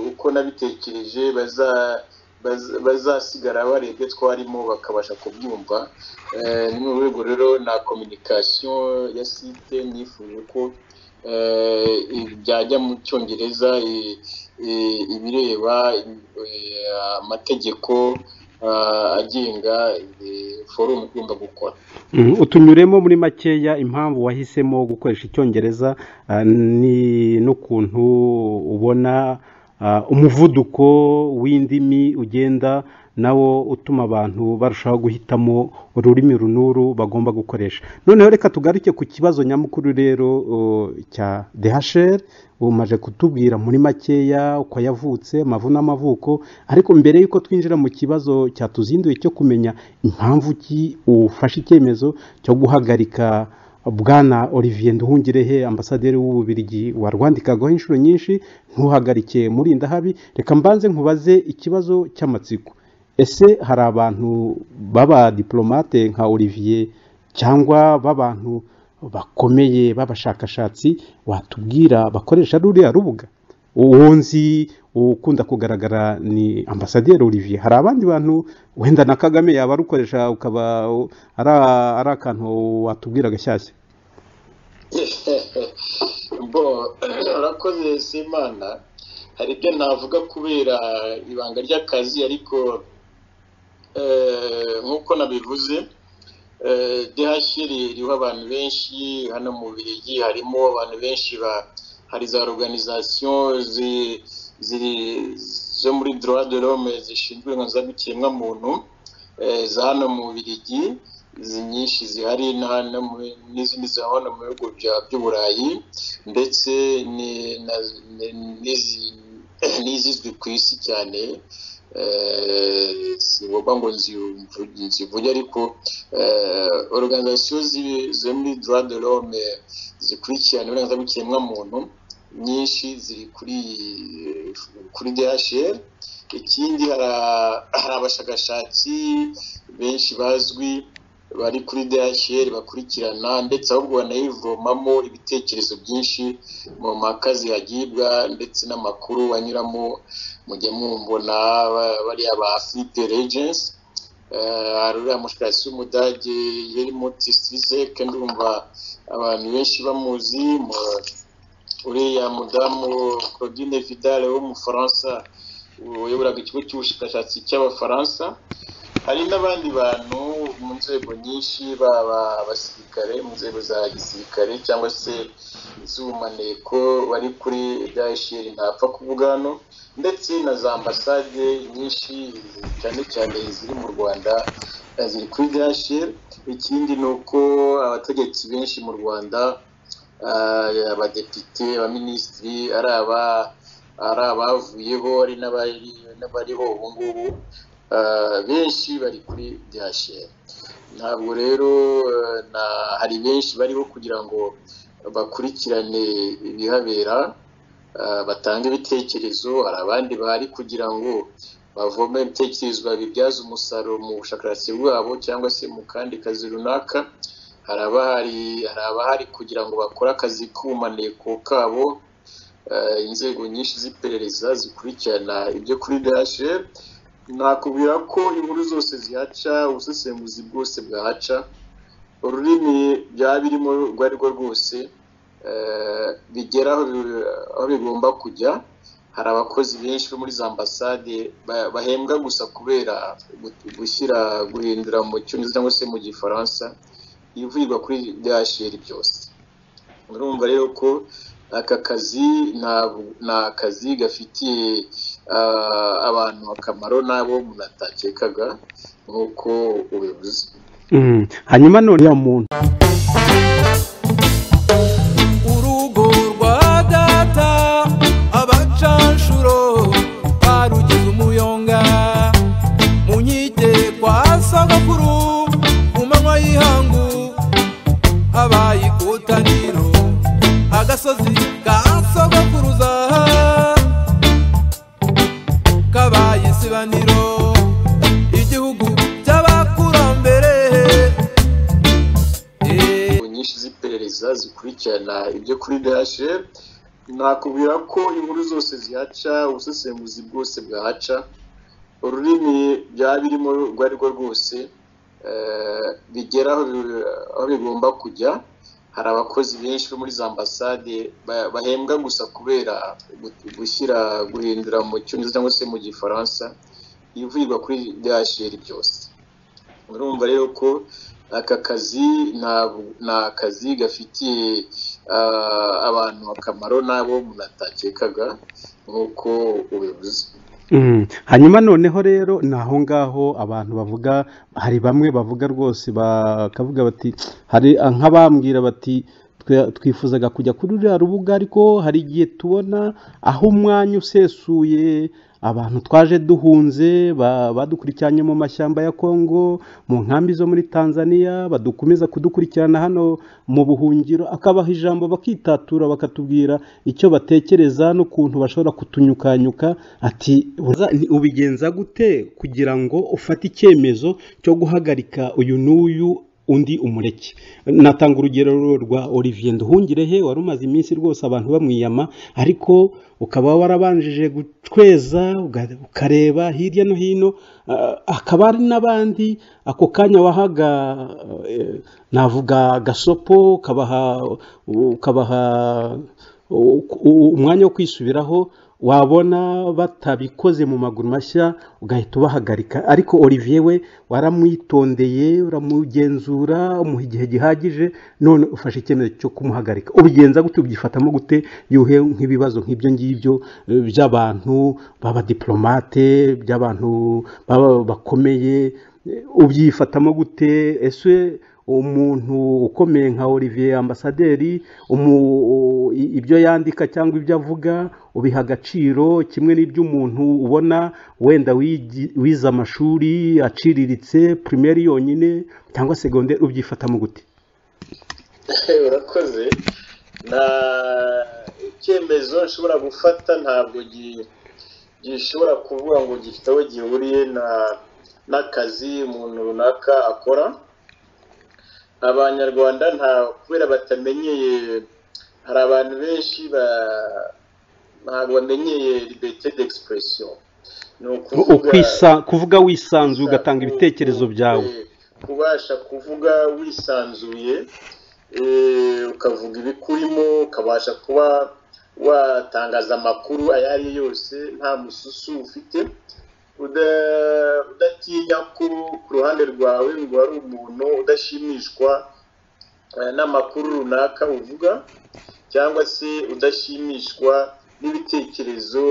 uko nabitekereje bazasigara barebye twarimo bakabasha kubyumva ni mu rwego rero na kominikasiyo ya site nifuje ko byajya mu cyongereza ibireba amategeko agenga forumu igomba gukora utunyuremo muri makeya impamvu wahisemo gukoresha icyongereza ni n'ukuntu ubona umuvuduko w'indimi ugenda nawo utuma abantu barushaho guhitamo ururimi runuru bagomba gukoresha noneho reka tugaruke ku kibazo nyamukuru rero cya DHL umaje kutubwira muri makeya uko yavutse amavu n'amavuko ariko mbere y'uko twinjira mu kibazo cyatuzinduye cyo kumenya impamvu ki ufashe icyemezo cyo guhagarika bwana olivier nduhungirehe ambasaderi w'ububirigi warwandikagaho inshuro nyinshi ntuhagarike muri indahabi reka mbanze nkubaze ikibazo cy'amatsiko ese hari abantu baba diplomate nka olivier cyangwa b'abantu bakomeye b'abashakashatsi watubwira bakoresha ruriya rubuga uwo nzi ukunda kugaragara ni ambasaderi olivier hari abandi bantu wenda na kagame yaba arukoresha ukaba ari akantu watubwira gashyashya bo urakoze simana hari ibyo navuga kubera ibanga ry'akazi ariko nk'uko nabivuze dehashiri iriho abantu benshi hano mu birigi harimo abantu benshi hari za organizasiyo zo muri droit de l'homme zishinzwe muntu za hano mu birigi izi nyinshi zihari n'izindi zihahona mu bihugu by'uburayi ndetse n'izizwi ku isi cyane ngombwa ngo nzivuge ariko organizasiyo zo muri droit de l'homme zikurikirana uburenganzira bw'ikiremwamuntu nyinshi ziri kuri kuri DHL ikindi hari abashakashatsi benshi bazwi bari kuri DHL bakurikirana ndetse ahubwo banayivomamo ibitekerezo byinshi mu mpaka zihagibwa ndetse n'amakuru anyuramo mujya mwumvuna bariya ba Philippe Regens hari uriya mushakashatsi w'umudage Helmut Strizek ndumva abantu benshi bamuzi uriya mudamu Claudine Vidal w'umufaransa uyoboraga ikigo cy'ubushakashatsi cy'abafaransa hari n'abandi bantu mu nzego nyinshi baba abasirikare mu nzego za gisirikare cyangwa se iz'ubumaneko bari kuri dayisheri ntapfa kuvuga hano ndetse na za ambasade nyinshi cyane cyane ziri mu rwanda ziri kuri dayisheri ikindi ni uko abategetsi benshi mu rwanda abadepite abaminisitiri ari aba ari abavuyeho ari n'abariho ubu ngubu benshi bari kuri dehasheri ntabwo rero hari benshi bariho kugira ngo bakurikirane ibihabera batange ibitekerezo hari abandi bari kugira ngo bavome ibitekerezo babibyaze umusaruro mu bushakashatsi bwabo cyangwa se mu kandi kazi runaka hari abahari kugira ngo bakore akazi k'ubumaneko kabo inzego nyinshi z'iperereza zikurikirana ibyo kuri dehasheri nakubwira ko inkuru zose zihaca ubusesenguzi bwose bwahaca ururimi byaba birimo urwo ari rwo rwose bigera aho bigomba kujya hari abakozi benshi bo muri za ambasade bahembwa gusa kubera gushyira guhindura mu cyongereza cyangwa se mu gifaransa ibivugirwa kuri dehasheri byose urumva rero ko aka kazi ni akazi gafitiye abantu akamaro nabo umuntu atakekaga nk'uko ubivuze hanyuma none ya muntu urugo rwa data abacanshuro barugize umuyonga mu nkike kwa sagakuru mu manywa y'ihangu habaye ikotaniro agasozi ka sogokuruza kabaye isibaniro igihugu cy'abakurambere nyinshi z'iperereza zikurikirana ibyo kuri dehasheri nakubwira ko inkuru zose zihaca ubusesenguzi bwose bwahaca ururimi byaba birimo urwo ari rwo rwose bigera aho bigomba kujya hari abakozi benshi bo muri za ambasade ba- bahembwa gusa kubera gu- gushyira guhindura mu cyongereza cyangwa se mu gifaransa ibivugirwa kuri DHL byose urumva rero ko aka kazi nta- ni akazi gafitiye ah, abantu akamaro n'abo umuntu atakekaga nk'uko ubivuze Mm. hanyuma noneho rero ni aho ngaho abantu bavuga hari bamwe bavuga rwose bakavuga bati hari nk'abambwira bati "Twe- twifuzaga kujya kuri ruriya rubuga ariko hari igihe tubona aho umwanya usesuye abantu twaje duhunze ba- badukurikiranye mu mashyamba ya kongo mu nkambi zo muri tanzania badukomeza kudukurikirana hano mu buhungiro akabaha ijambo bakitatura bakatubwira icyo batekereza n'ukuntu bashobora kutunyukanyuka ati "Uza- ni- ubigenza gute kugira ngo ufate icyemezo cyo guhagarika uyu n'uyu undi umureke natanga urugero rwa olivier nduhungirehe wari umaze iminsi rwose abantu bamwiyama ariko ukaba warabanjije gutweza uga- ukareba hirya no hino ah, hakaba hari n'abandi ako kanya wahaga eh, navuga gasopo ukabaha ukabaha u- u- umwanya wo kwisubiraho wabona batabikoze mu maguru mashya ugahita ubahagarika ariko olivier we waramwitondeye uramugenzura umuha igihe gihagije none ufashe icyemezo cyo kumuhagarika ubigenza gute ubyifatamo gute yuhe nk'ibibazo nk'ibyo ngibyo eh, by'abantu b'abadiplomate by'abantu baba- bakomeye eh, ubyifatamo gute ese umuntu ukomeye nka olivier ambasaderi umu- u- i- ibyo yandika cyangwa ibyo avuga ubiha agaciro kimwe n'iby'umuntu ubona wenda wigi- wize amashuri aciriritse primaire yonyine cyangwa segonderi ubyifatamo gute urakoze nta icyemezo nshobora gufata ntabwo gi- gishobora kuvuga ngo gifite aho gihuriye na- n'akazi umuntu runaka akora abanyarwanda nta kubera batamenyeye hari abantu benshi ba- ntabwo bamenyeye liberite d'expression ni U- ukwisa- kuvuga wisanzuye ugatanga ibitekerezo byawe kubasha kuvuga wisanzuye eh, ukavuga ibikurimo ukabasha kuba watangaza amakuru ayo ari yo yose nta mususu ufite uda- udatinya ko ku ruhande rwawe ngo hari umuntu udashimishwa eh, n'amakuru runaka uvuga cyangwa se udashimishwa n'ibitekerezo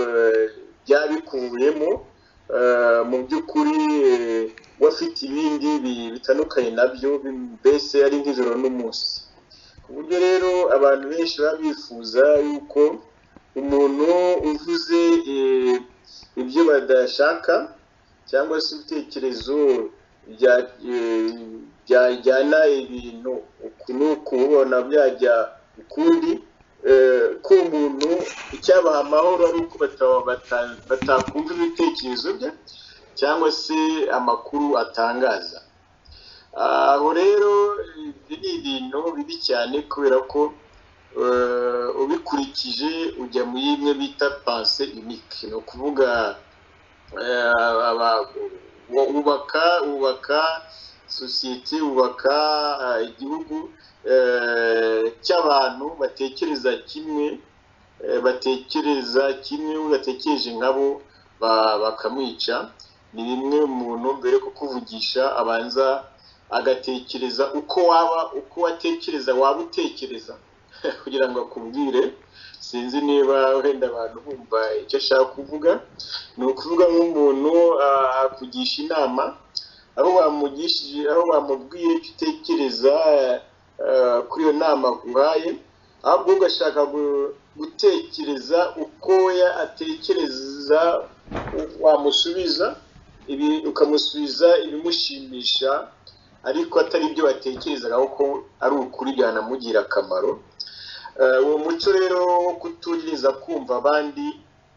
eh, byabikuvuyemo eh, mu by'ukuri eh, wafite ibindi bi- bitandukanye nabyo bi- mbese ari nk'ijoro n'umunsi ku buryo rero abantu benshi baba bifuza yuko umuntu uvuze eh, ibyo badashaka cyangwa se ibitekerezo bya- eh, byajyana ibintu uku n'uku ubona byajya ukundi eh, ko umuntu icyabaha amahoro ari uko bata- bata- batakumva ibitekerezo bye cyangwa se amakuru atangaza aho rero ibyo ni ibintu bibi cyane kubera ko eh, ubikurikije ujya muri bimwe bita panse unike ni ukuvuga eh, aba- u- ubaka ubaka sosiyete ubaka eh, igihugu eh, cy'abantu batekereza kimwe eh, batekereza kimwe udatekereje nkabo ba- bakamwica ni bimwe umuntu mbere yo kukuvugisha abanza agatekereza uko waba uko watekereza waba utekereza kugira ngo akubwire sinzi niba wenda abantu bumva icyo ashaka kuvuga ni ukuvuga nk'umuntu ah, akugisha inama aho wamugishije aho wamubwiye icyo utekereza eh, kuri iyo nama aguhaye ahubwo ugashaka gu- gutekereza uko we atekereza wamusubiza ibi ukamusubiza ibimushimisha ariko atari ibyo watekerezaga kuko ari ukuri byanamugirira akamaro Eh, uwo muco rero wo kutugiriza kumva abandi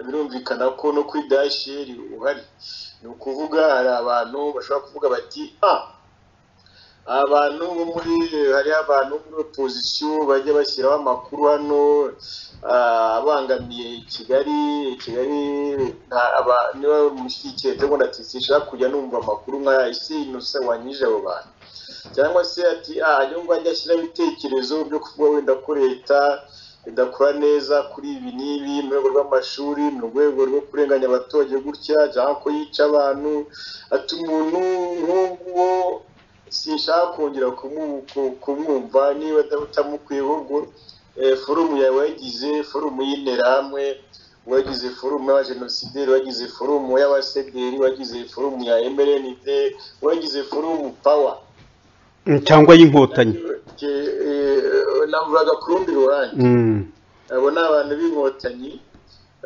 birumvikana ko no kuri dasheri uhari ni ukuvuga hari abantu bashobora kuvuga bati ah abantu bo muri hariho abantu bo muri opozisiyo bajya bashyiraho amakuru hano ah, abangamiye kigali kigali nta- aba- niba mushyigikiye ndabona ati sinshaka kujya numva amakuru nk'aya ese inose wanyije abo bantu cyangwa se ati aha niyo ngo ajya ashyiraho ibitekerezo byo kuvuga wenda ko leta idakora neza kuri ibi n'ibi mu rwego rw'amashuri mu rwego rwo kurenganya abaturage gutya cyangwa ko yica abantu ati umuntu nk'uwo sinshaka kongera kumu- ku- kumwumva niba utamukwiye ahubwo eh, forumu yawe wayigize forumu y'interahamwe wagize forumu y'abajenosideri wagize forumu y'abasederi wagize forumu ya mrnd wagize forumu pawa cyangwa y'inkotanyi navugaga ku rundi ruhande Mm. abo ni abantu b'inkotanyi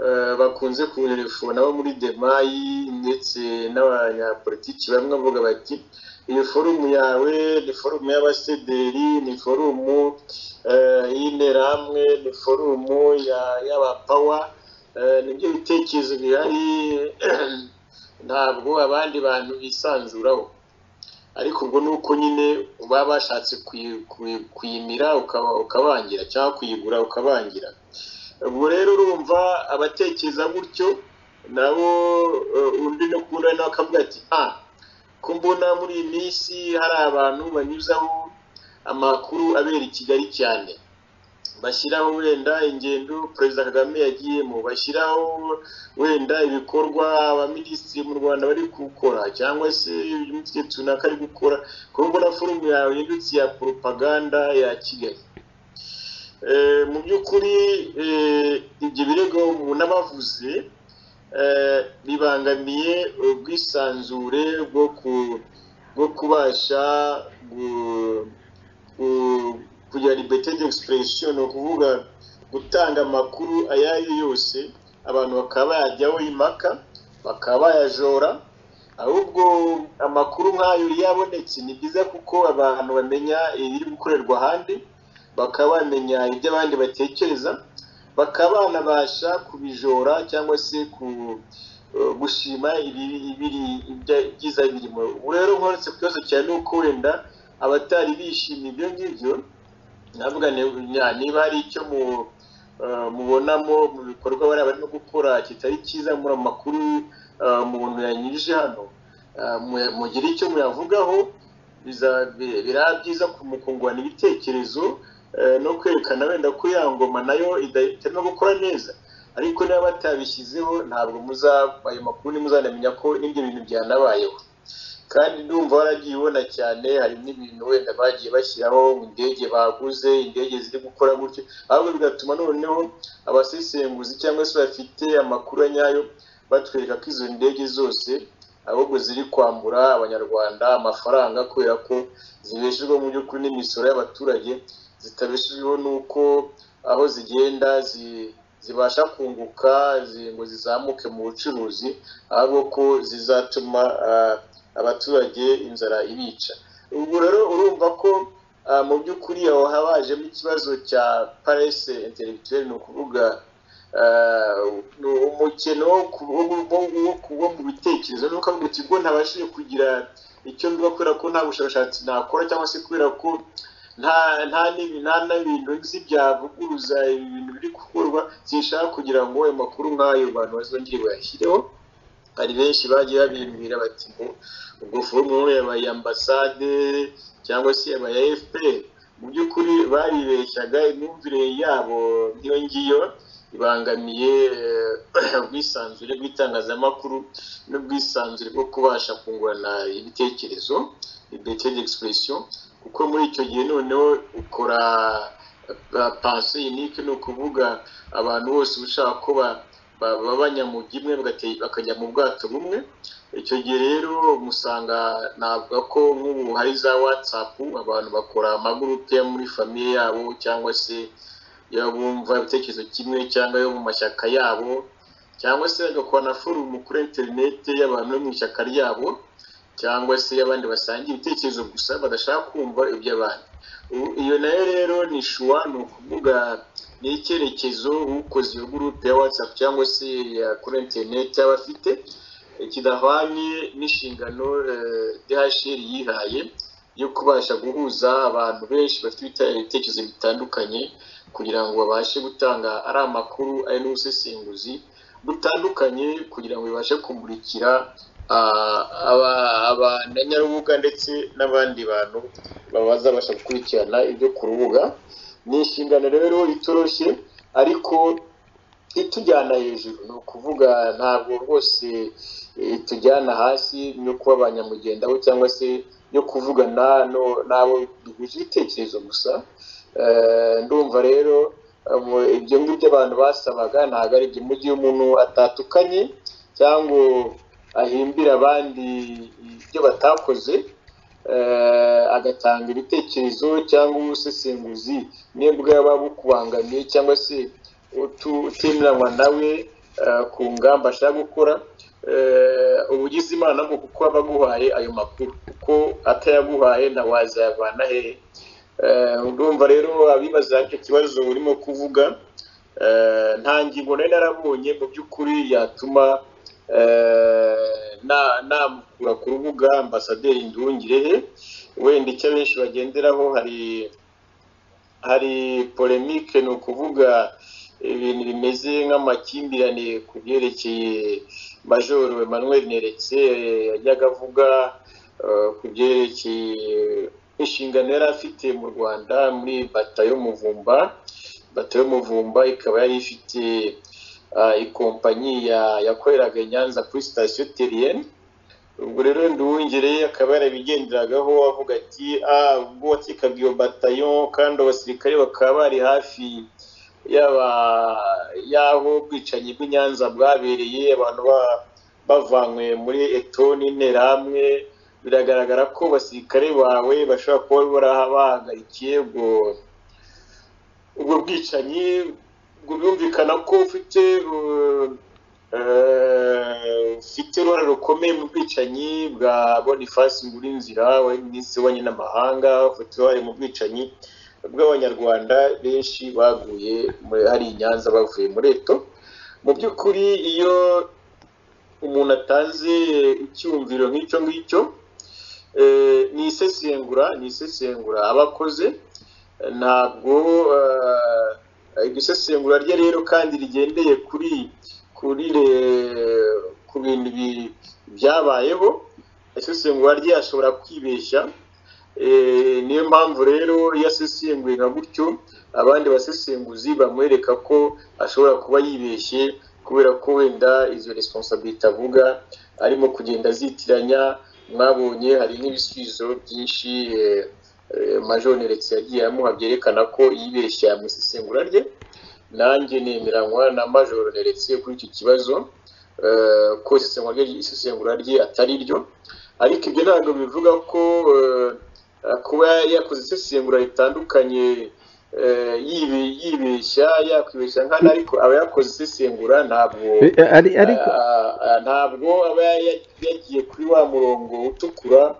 eh, bakunze kunelefona bo muri demayi ndetse n'abanyapolitiki bamwe bavuga bati iyi forumu yawe ni forumu y'abasederi ni forumu eh, y'interahamwe ni forumu ya- y'abapawa Eh, nibyo bitekerezo bihari ntabwo abandi bantu bisanzuraho ariko ubwo ni uko nyine baba bashatse kuyi- kuyi- kuyimira ukaba ukabangira cyangwa kuyigura ukabangira ubwo rero urumva abatekereza gutyo nabo eh, undi no kubona nawe akavuga ati ah ko mbona muri iyi minsi hari abantu banyuzaho amakuru abera i kigali cyane bashyiraho wenda ingendo perezida kagame yagiyemo bashyiraho wenda ibikorwa abaminisitiri mu rwanda bari gukora cyangwa se imitwe runaka ari gukora kuko mbona forumu yawe yindutse iya poropaganda ya kigali Eh, mu by'ukuri eh, ibyo birego munabavuze eh, bibangamiye ubwisanzure bwo ku- bwo kubasha gu- ku- kugira liberté d'expression ni ukuvuga gutanga amakuru ayo ari yo yose abantu bakaba bayajyaho impaka bakaba bayajora ahubwo amakuru nk'ayo iyo abonetse ni byiza kuko abantu bamenya ibiri gukorerwa ahandi bakaba bamenya ibyo abandi batekereza bakaba banabasha kubijora cyangwa se ku eh, gushima ibiri ibiri ibya- ibyiza birimo ubu rero nkoretse ku kibazo cyane ni uko wenda abatari bishimiye ibyo ngibyo navuga ni- na- niba hari icyo mu- eh, mubonamo mu bikorwa bariya barimo gukora kitari cyiza muri ayo makuru eh, umuntu yanyujije hano eh, mu- mugire icyo muyavugaho biza- bi- biraba byiza ku- mu kungurana ibitekerezo eh, no kwerekana wenda ko ya ngoma nayo ida- itarimo gukora neza ariko niba batabishyizeho ntabwo muza ayo makuru ntimuzanamenya ko n'ibyo bintu byanabayeho kandi ndumva waragiye ubona cyane hari n'ibintu wenda bagiye bashyiraho mu ndege baguze indege ziri gukora gutyo ahubwo bigatuma noneho abasesenguzi cyangwa se bafite amakuru ya nyayo batwereka ko izo ndege zose ahubwo ziri kwambura abanyarwanda amafaranga kubera ko zibeshejwe mu by'ukuri n'imisoro y'abaturage zitabeshejweho n'uko aho zigenda zi- zibasha kunguka zi- ngo zizamuke mu bucuruzi ahubwo ko zizatuma ah, abaturage inzara ibica ubwo rero urumva ko ah, mu by'ukuri aho habajemo ikibazo cya parese intellectuelle ni ukuvuga ah, ni umukino wo ku- wo mu- wo mu- wo mu bitekerezo ni ukuvuga uti ubwo ntabashije kugira icyo mbiba kubera ko nta bushakashatsi nakora cyangwa se kubera ko nta nta n'ibi- nta n'ibintu nzi byavuguruza ibintu biri gukorwa sinshaka kugira ngo ayo makuru nk'ayo bantu bazongere bayashyireho hari benshi bagiye babimbwira bati ngo ubwo forumu yabaye ambasade cyangwa se yabaye fpr mu by'ukuri baribeshyaga imyumvire yabo ngiyo ngiyo ibangamiye eh, ubwisanzure bw'itangazamakuru n'ubwisanzure bwo kubasha kungurana ibitekerezo liberté d'expression kuko muri icyo gihe noneho ukora eh, pensée unique ni ukuvuga abantu bose uba ushaka ko ba- ba- baba abanyamujyi imwe bagate- bakajya mu bwato bumwe icyo gihe rero musanga navuga ko nk'ubu hari za watsapu abantu bakora amagurupe yo muri famiye yabo cyangwa se iyo bumva ibitekerezo kimwe cyangwa yo mu mashyaka yabo cyangwa se bagakora na forumu kuri interineti y'abantu bo mu ishyaka ryabo cyangwa se y'abandi basangiye ibitekerezo gusa badashaka kumva iby'abandi Ubu iyo nayo rero ni shuwa ni ukuvuga ni icyerekezo ukoze iyo gurupe ya watsapu cyangwa se ya kuri interineti yaba afite kidahwanye n'inshingano eh, DHR yihaye yo kubasha guhuza abantu benshi bafite ibite- ibitekerezo bitandukanye kugira ngo babashe gutanga ari amakuru ari n'ubusesenguzi butandukanye kugira ngo bibashe kumurikira abanyarubuga ndetse n'abandi bantu bazabasha gukurikirana ibyo ku rubuga ni inshingano rero itoroshye ariko itujyana hejuru ni ukuvuga ntabwo rwose itujyana hasi no kuba abanyamugendaho cyangwa se yo kuvugana n'abo duhuje ibitekerezo gusa ndumva rero ibyo ngibyo abantu basabaga ntabwo ari ibyo mu gihe umuntu atatukanye cyangwa ahimbira abandi ibyo batakoze agatanga ibitekerezo cyangwa ubusesenguzi nibwo yaba bukubangamiye cyangwa se utimiranywa nawe ku ngamba ashaka gukora uba ugize imana ngo kuko aba aguhaye ayo makuru kuko atayaguhaye na wazayavana hehe urumva rero abibaza icyo kibazo urimo kuvuga nta ngingo nari narabonye mu by'ukuri yatuma namukura ku rubuga ambasaderi nduhungirehe wenda icyo abenshi bagenderaho hari hari polemike ni ukuvuga ibintu bimeze nk'amakimbirane ku byerekeye majoro Emmanuel neretse yajyaga avuga ku byerekeye inshingano yari afite mu rwanda muri batayo muvumba batayo muvumba ikaba yari ifite ikompanyi yakoreraga i nyanza kuri sitasiyo teriyeni ubwo rero nduwungereye akaba yarabigenderagaho avuga ati ubwo wakekaga iyo batayo kandi abasirikare bakaba bari hafi yaba y'aho ubwicanyi bw'i nyanza bwabereye abantu bavanywe muri etoni interahamwe biragaragara ko abasirikare bawe bashobora kuba bahagarikiye ubwo bwicanyi birumvikana ko ufite ufite uruhare rukomeye mu bwicanyi bwa bonifasi ngurinzira wari minisitiri w'abanye n'amahanga ufite uruhare mu bwicanyi bw'abanyarwanda benshi baguye hari i nyanza bavuye muri eto mu by'ukuri iyo umuntu atanze icyumviro nk'icyo ngicyo ni isesengura ni isesengura abakoze ntabwo iryo sesengura rye rero kandi rigendeye kuri kuri ku bintu byabayeho isesengura rye ashobora kwibeshya niyo mpamvu rero iyo asesenguye nka gutyo abandi basesenguzi bamwereka ko ashobora kuba yibeshye kubera ko wenda izo responsabilite avuga arimo kugenda azitiranya mwabonye hari n'ibisubizo byinshi majoneretse yagiye amuha byerekana ko yibeshya mu isesengura rye nanjye nemeranywa na majoneretse kuri icyo kibazo ko isesengura rye atari ryo ariko ibyo ntabwo bivuga ko kuba yakoze isesengura ritandukanye yibeshya yakwibeshya nkana ariko aba yakoze isesengura ntabwo ntabwo aba yagiye kuri wa murongo utukura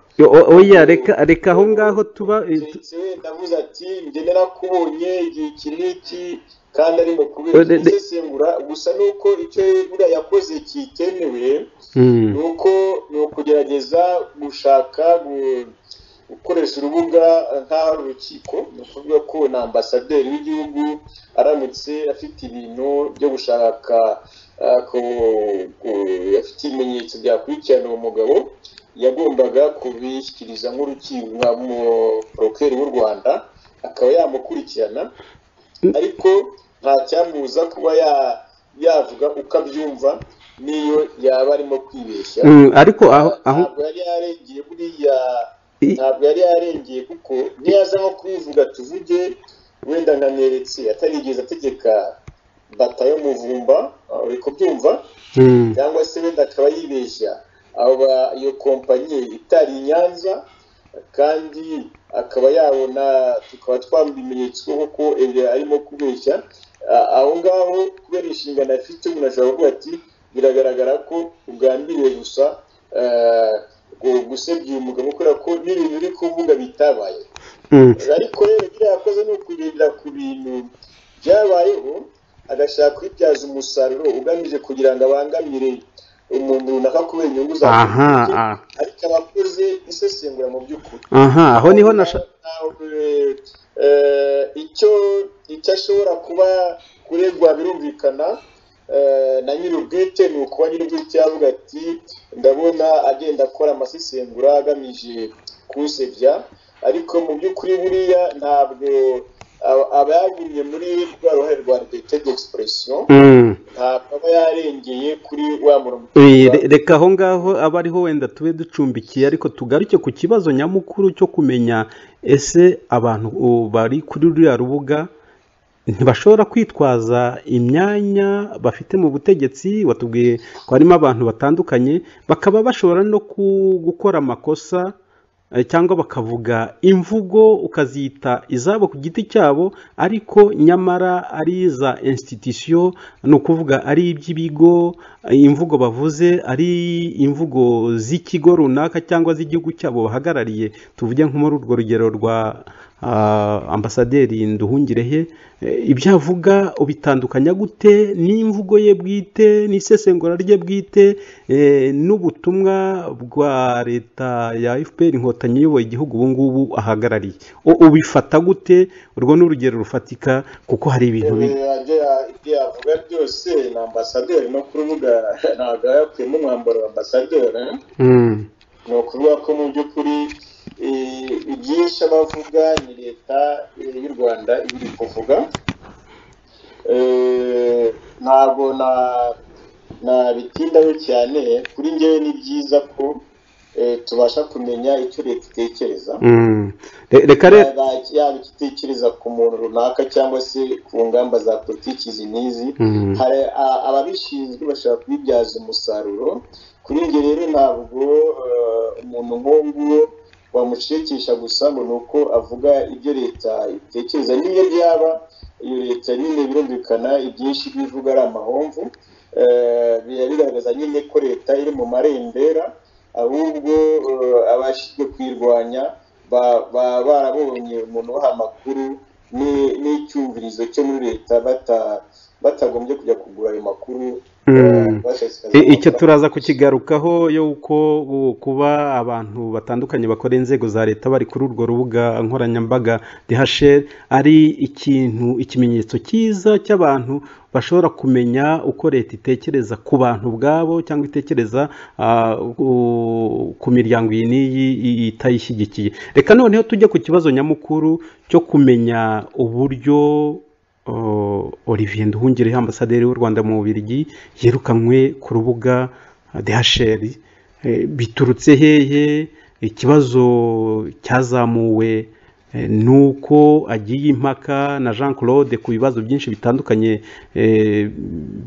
oya reka aho ngaho tuba ndavuze ati njye narakubonye igihe iki n'iki kandi arimo kubera isesengura gusa ni uko icyo buriya yakoze kitemewe ni uko ni ukugerageza gushaka gukoresha urubuga nk'aho ari urukiko ni ukuvuga ko na ambasaderi w'igihugu aramutse afite ibintu byo gushaka afite ibimenyetso byakurikirana uwo mugabo yagombaga kubishyikiriza nk'urukiko nka porokeri w'u rwanda akaba yamukurikirana ariko nta cyamubuza kuba yavuga uko abyumva n'iyo yaba arimo kwibeshya ariko aho yari yarengeye buriya ntabwo yari yarengeye kuko niyaza nko kubivuga tuvuge wenda nkaneretse atarigeze ategeka batayo muvumba uri kubyumva cyangwa se wenda akaba yibeshya iyo kompanyi itari nyanza kandi akaba yabona tukaba twambuye ibimenyetso kuko arimo kubeshya aho ngaho kubera inshingano afite umuntu ashobora kuvuga ati biragaragara ko ugambiriye gusa gusebya uyu mugabo kubera ko n'ibintu uri kuvuga bitabaye ariko rero ibyo yakoze ni ukugendera ku bintu byabayeho agashaka kubibyaza umusaruro ugamije kugira ngo abangamire umuntu runaka kubera inyungu za ariko aba akoze isesengura mu by'ukuri aha aho niho icyo icyo ashobora kuba kuregwa birumvikana na nyir'ubwite ni ukuba nyir'ubwite yavuga ati ndabona agenda akora amasesengura agamije kuwusebya ariko mu by'ukuri buriya ntabwo aba- aba yagumye muri rwa ruhare rwa liberite d'expression ntabwo aba yarengeye kuri wa murongo Eh, re- reka aho ngaho aba ariho wenda tube ducumbikiye ariko tugaruke ku kibazo nyamukuru cyo kumenya ese abantu o, bari kuri ruriya rubuga ntibashobora kwitwaza imyanya bafite mu butegetsi watubwiye ko harimo abantu batandukanye bakaba bashobora no ku- gukora amakosa eh, cyangwa bakavuga imvugo ukazita izabo ku giti cyabo ariko nyamara ari iza institution ni ukuvuga ari iby'ibigo eh, imvugo bavuze ari imvugo z'ikigo runaka cyangwa z'igihugu cyabo bahagarariye tuvuge nko muri urwo rugero rwa ah, ambasaderi nduhungirehe eh, ibyo avuga ubitandukanya gute n'imvugo ye bwite n'isesengura rye bwite eh, n'ubutumwa bwa leta ya fpr inkotanyi iyoboye igihugu ubu ngubu ahagarariye U- ubifata gute urwo ni urugero rufatika kuko hari ibintu bi- ibyo yavuga byose ni ambasaderi no ku rubuga ntabwo aba yakuyemo umwambaro wa ambasaderi eh? Mm. ni ukuvuga ko mu by'ukuri eh, ibyinshi abavuga ni leta eh, y'u rwanda iba iri kuvuga Eh, ntabwo na nabitindaho cyane kuri ngewe ni byiza ko eh, tubasha kumenya icyo leta itekereza Mm. Re- reka rero Yaba- yaba icyo itekereza ku muntu runaka cyangwa se ku ngamba za politiki izi n'izi Mm. hari a- ababishinzwe bashobora kubibyaza umusaruro kuri njye rero ntabwo eh, umuntu nk'uwo nguwo wamushekesha gusa ngo ni uko avuga ibyo leta itekereza n'iyo byaba iyo leta nyine birumvikana ibyinshi bivuga ari amahomvu eh, biba bigaragaza nyine ko leta iri mu marembera ahubwo eh, abashinzwe kuyirwanya ba- baba barabonye umuntu ubaha amakuru ni- n'icyumvirizo cyo muri leta bata- batagombye kujya kugura ayo makuru Mm. eh, bashishikariza I- icyo abantu. turaza kukigarukaho yuko uh, kuba abantu batandukanye bakora inzego za leta bari kuri urwo rubuga nkoranyambaga DHL ari ikintu ikimenyetso cyiza cy'abantu bashobora kumenya uko leta itekereza ku bantu ubwabo cyangwa itekereza ah, ku- ku miryango iyi n'iyi i- itayishyigikiye reka noneho tujye ku kibazo nyamukuru cyo kumenya uburyo O- Olivier Nduhungirehe ambasaderi w'u Rwanda mu Bubiligi yirukanwe ku rubuga eh, DHL Eh, biturutse hehe ikibazo cyazamuwe eh, nuko agiye impaka na Jean Claude ku bibazo byinshi bitandukanye eh,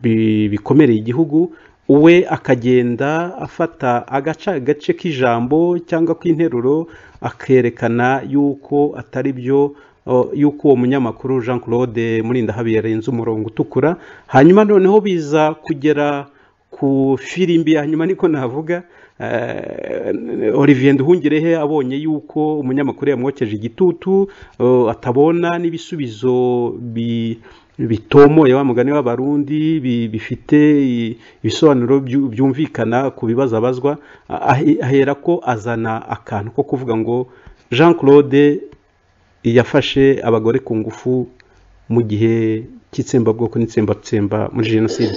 bi- bikomereye igihugu we akagenda afata agaca agace k'ijambo cyangwa k'interuro akerekana yuko atari byo o, yuko uwo munyamakuru jean claude murindahabi yarenze umurongo utukura hanyuma noneho biza kugera ku firimbi ya nyuma niko navuga eh, olivier nduhungirehe abonye yuko umunyamakuru yamwokeje igitutu o, atabona n'ibisubizo bi bitomoye wa mugani w'abarundi bi- bifite i- ibisobanuro byu- byumvikana ku bibazo abazwa ahe- ahera ko azana akantu ko kuvuga ngo jean claude yafashe abagore ku ngufu mu gihe cy'itsembabwoko n'itsembatsemba muri jenoside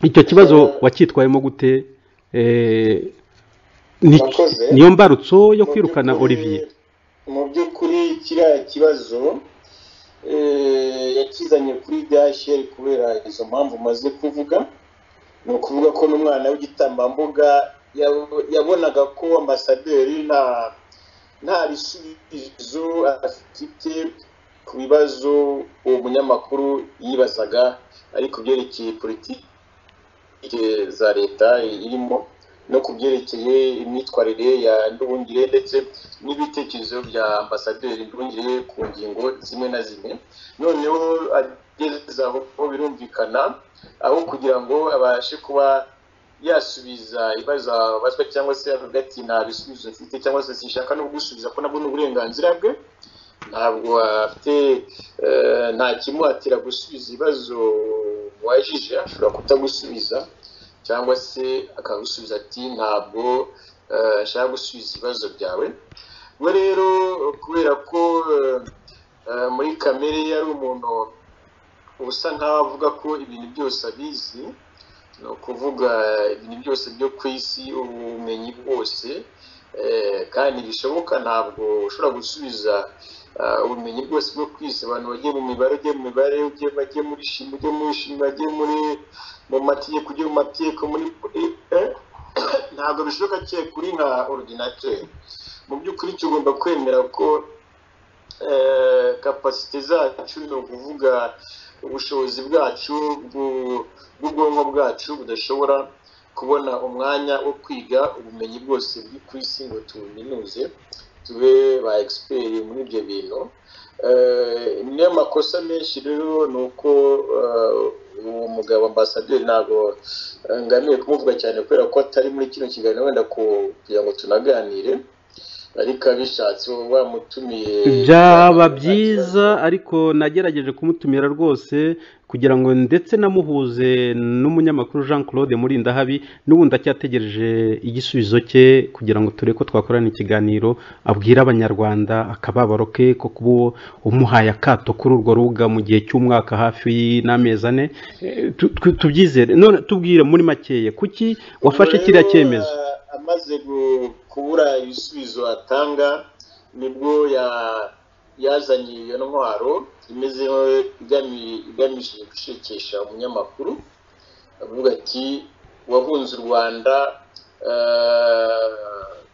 icyo kibazo wacyitwayemo gute Eh, ni- Murakoze. niyo mbarutso yo Mu kwirukana by'ukuri- olivier mu by'ukuri kiriya kibazo eh, yakizanye kuri DHL kubera izo mpamvu maze kuvuga ni ukuvuga ko n'umwana w'igitambambuga yabo- yabonaga ko ambasaderi nta nta bisubizo afite ku bibazo uwo munyamakuru yibazaga ariko byerekeye politiki politiki za leta irimo no ku byerekeye imyitwarire ya Nduhungire ndetse n'ibitekerezo bya ambasaderi Nduhungire ku ngingo zimwe na zimwe noneho ageze aho birumvikana aho kugira ngo abashe kuba yasubiza ibibazo abazwa cyangwa se avuga ati nta bisubizo mfite cyangwa se sinshaka no gusubiza ko nabwo ni uburenganzira bwe ntabwo afite eh, nta kimuhatira gusubiza ibibazo wajije ashobora kutagusubiza cyangwa se akagusubiza ati ntabwo eh, nshaka gusubiza ibibazo byawe we rero kubera ko eh, eh, muri kamere ye ari umuntu usa nkaho avuga ko ibintu byose abizi ni ukuvuga ibintu byose byo ku isi ubumenyi bwose kandi bishoboka ntabwo ushobora gusubiza ubumenyi bwose bwo ku isi abantu bagiye mu mibare ugiye mu mibare ugiye bagiye muri shimi ugiye muri shimi bagiye muri mu matiyeko ugiye mu matiyeko muri ntabwo bishoboka cye kuri nka orudinateri mu by'ukuri cyo ugomba kwemera ko kapasite zacu ni ukuvuga ubushobozi bwacu bw'ubwonko bwacu budashobora kubona umwanya wo kwiga ubumenyi bwose buri ku isi ngo tubuminuze tube ba egisiperi muri ibyo bintu niyo makosa menshi rero ni uko uwo mugabo ambasaderi ntabwo ngamiye kumuvuga cyane kubera ko atari muri kino kiganiro wenda kugira ngo tunaganire ariko abishatse uba wamutumiye byaba byiza ariko nagerageje kumutumira rwose kugira ngo ndetse namuhuze n'umunyamakuru jean claude muri ndahabi n'ubundi acyategereje igisubizo cye kugira ngo turebe ko twakorana ikiganiro abwira abanyarwanda akababaro ke ko kuba umuhaye akato kuri urwo rubuga mu gihe cy'umwaka hafi n'amezi ane tubyizere none tubwire muri makeya kuki wafashe kiriya cyemezo amaze kubura ibisubizo atanga nibwo yazanye iyo ntwaro imeze igamije gushekesha umunyamakuru avuga ati wahunze u rwanda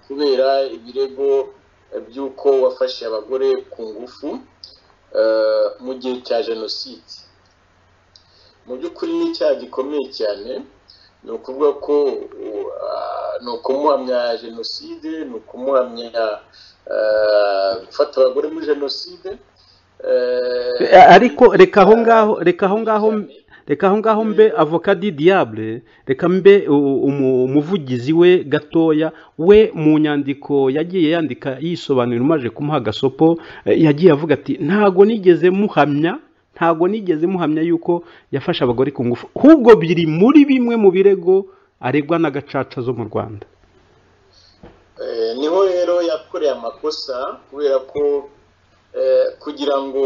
kubera ibirego by'uko wafashe abagore ku ngufu mu gihe cya jenoside mu by'ukuri ni icyaha gikomeye cyane ni ukuvuga ko ni ukumuhamya jenoside ni ukumuhamya gufata abagore muri jenoside ariko reka aho ngaho reka aho ngaho reka aho ngaho mbe avoka di diable reka mbe umuvugizi we gatoya we mu nyandiko yagiye yandika yisobanura umaje kumuha agasopo yagiye avuga ati ntago nigeze muhamya ntabwo nigeze muhamya yuko yafashe abagore ku ngufu ahubwo biri muri bimwe mu birego aregwa na gacaca zo mu rwanda niho rero yakoreye amakosa kubera ko kugira ngo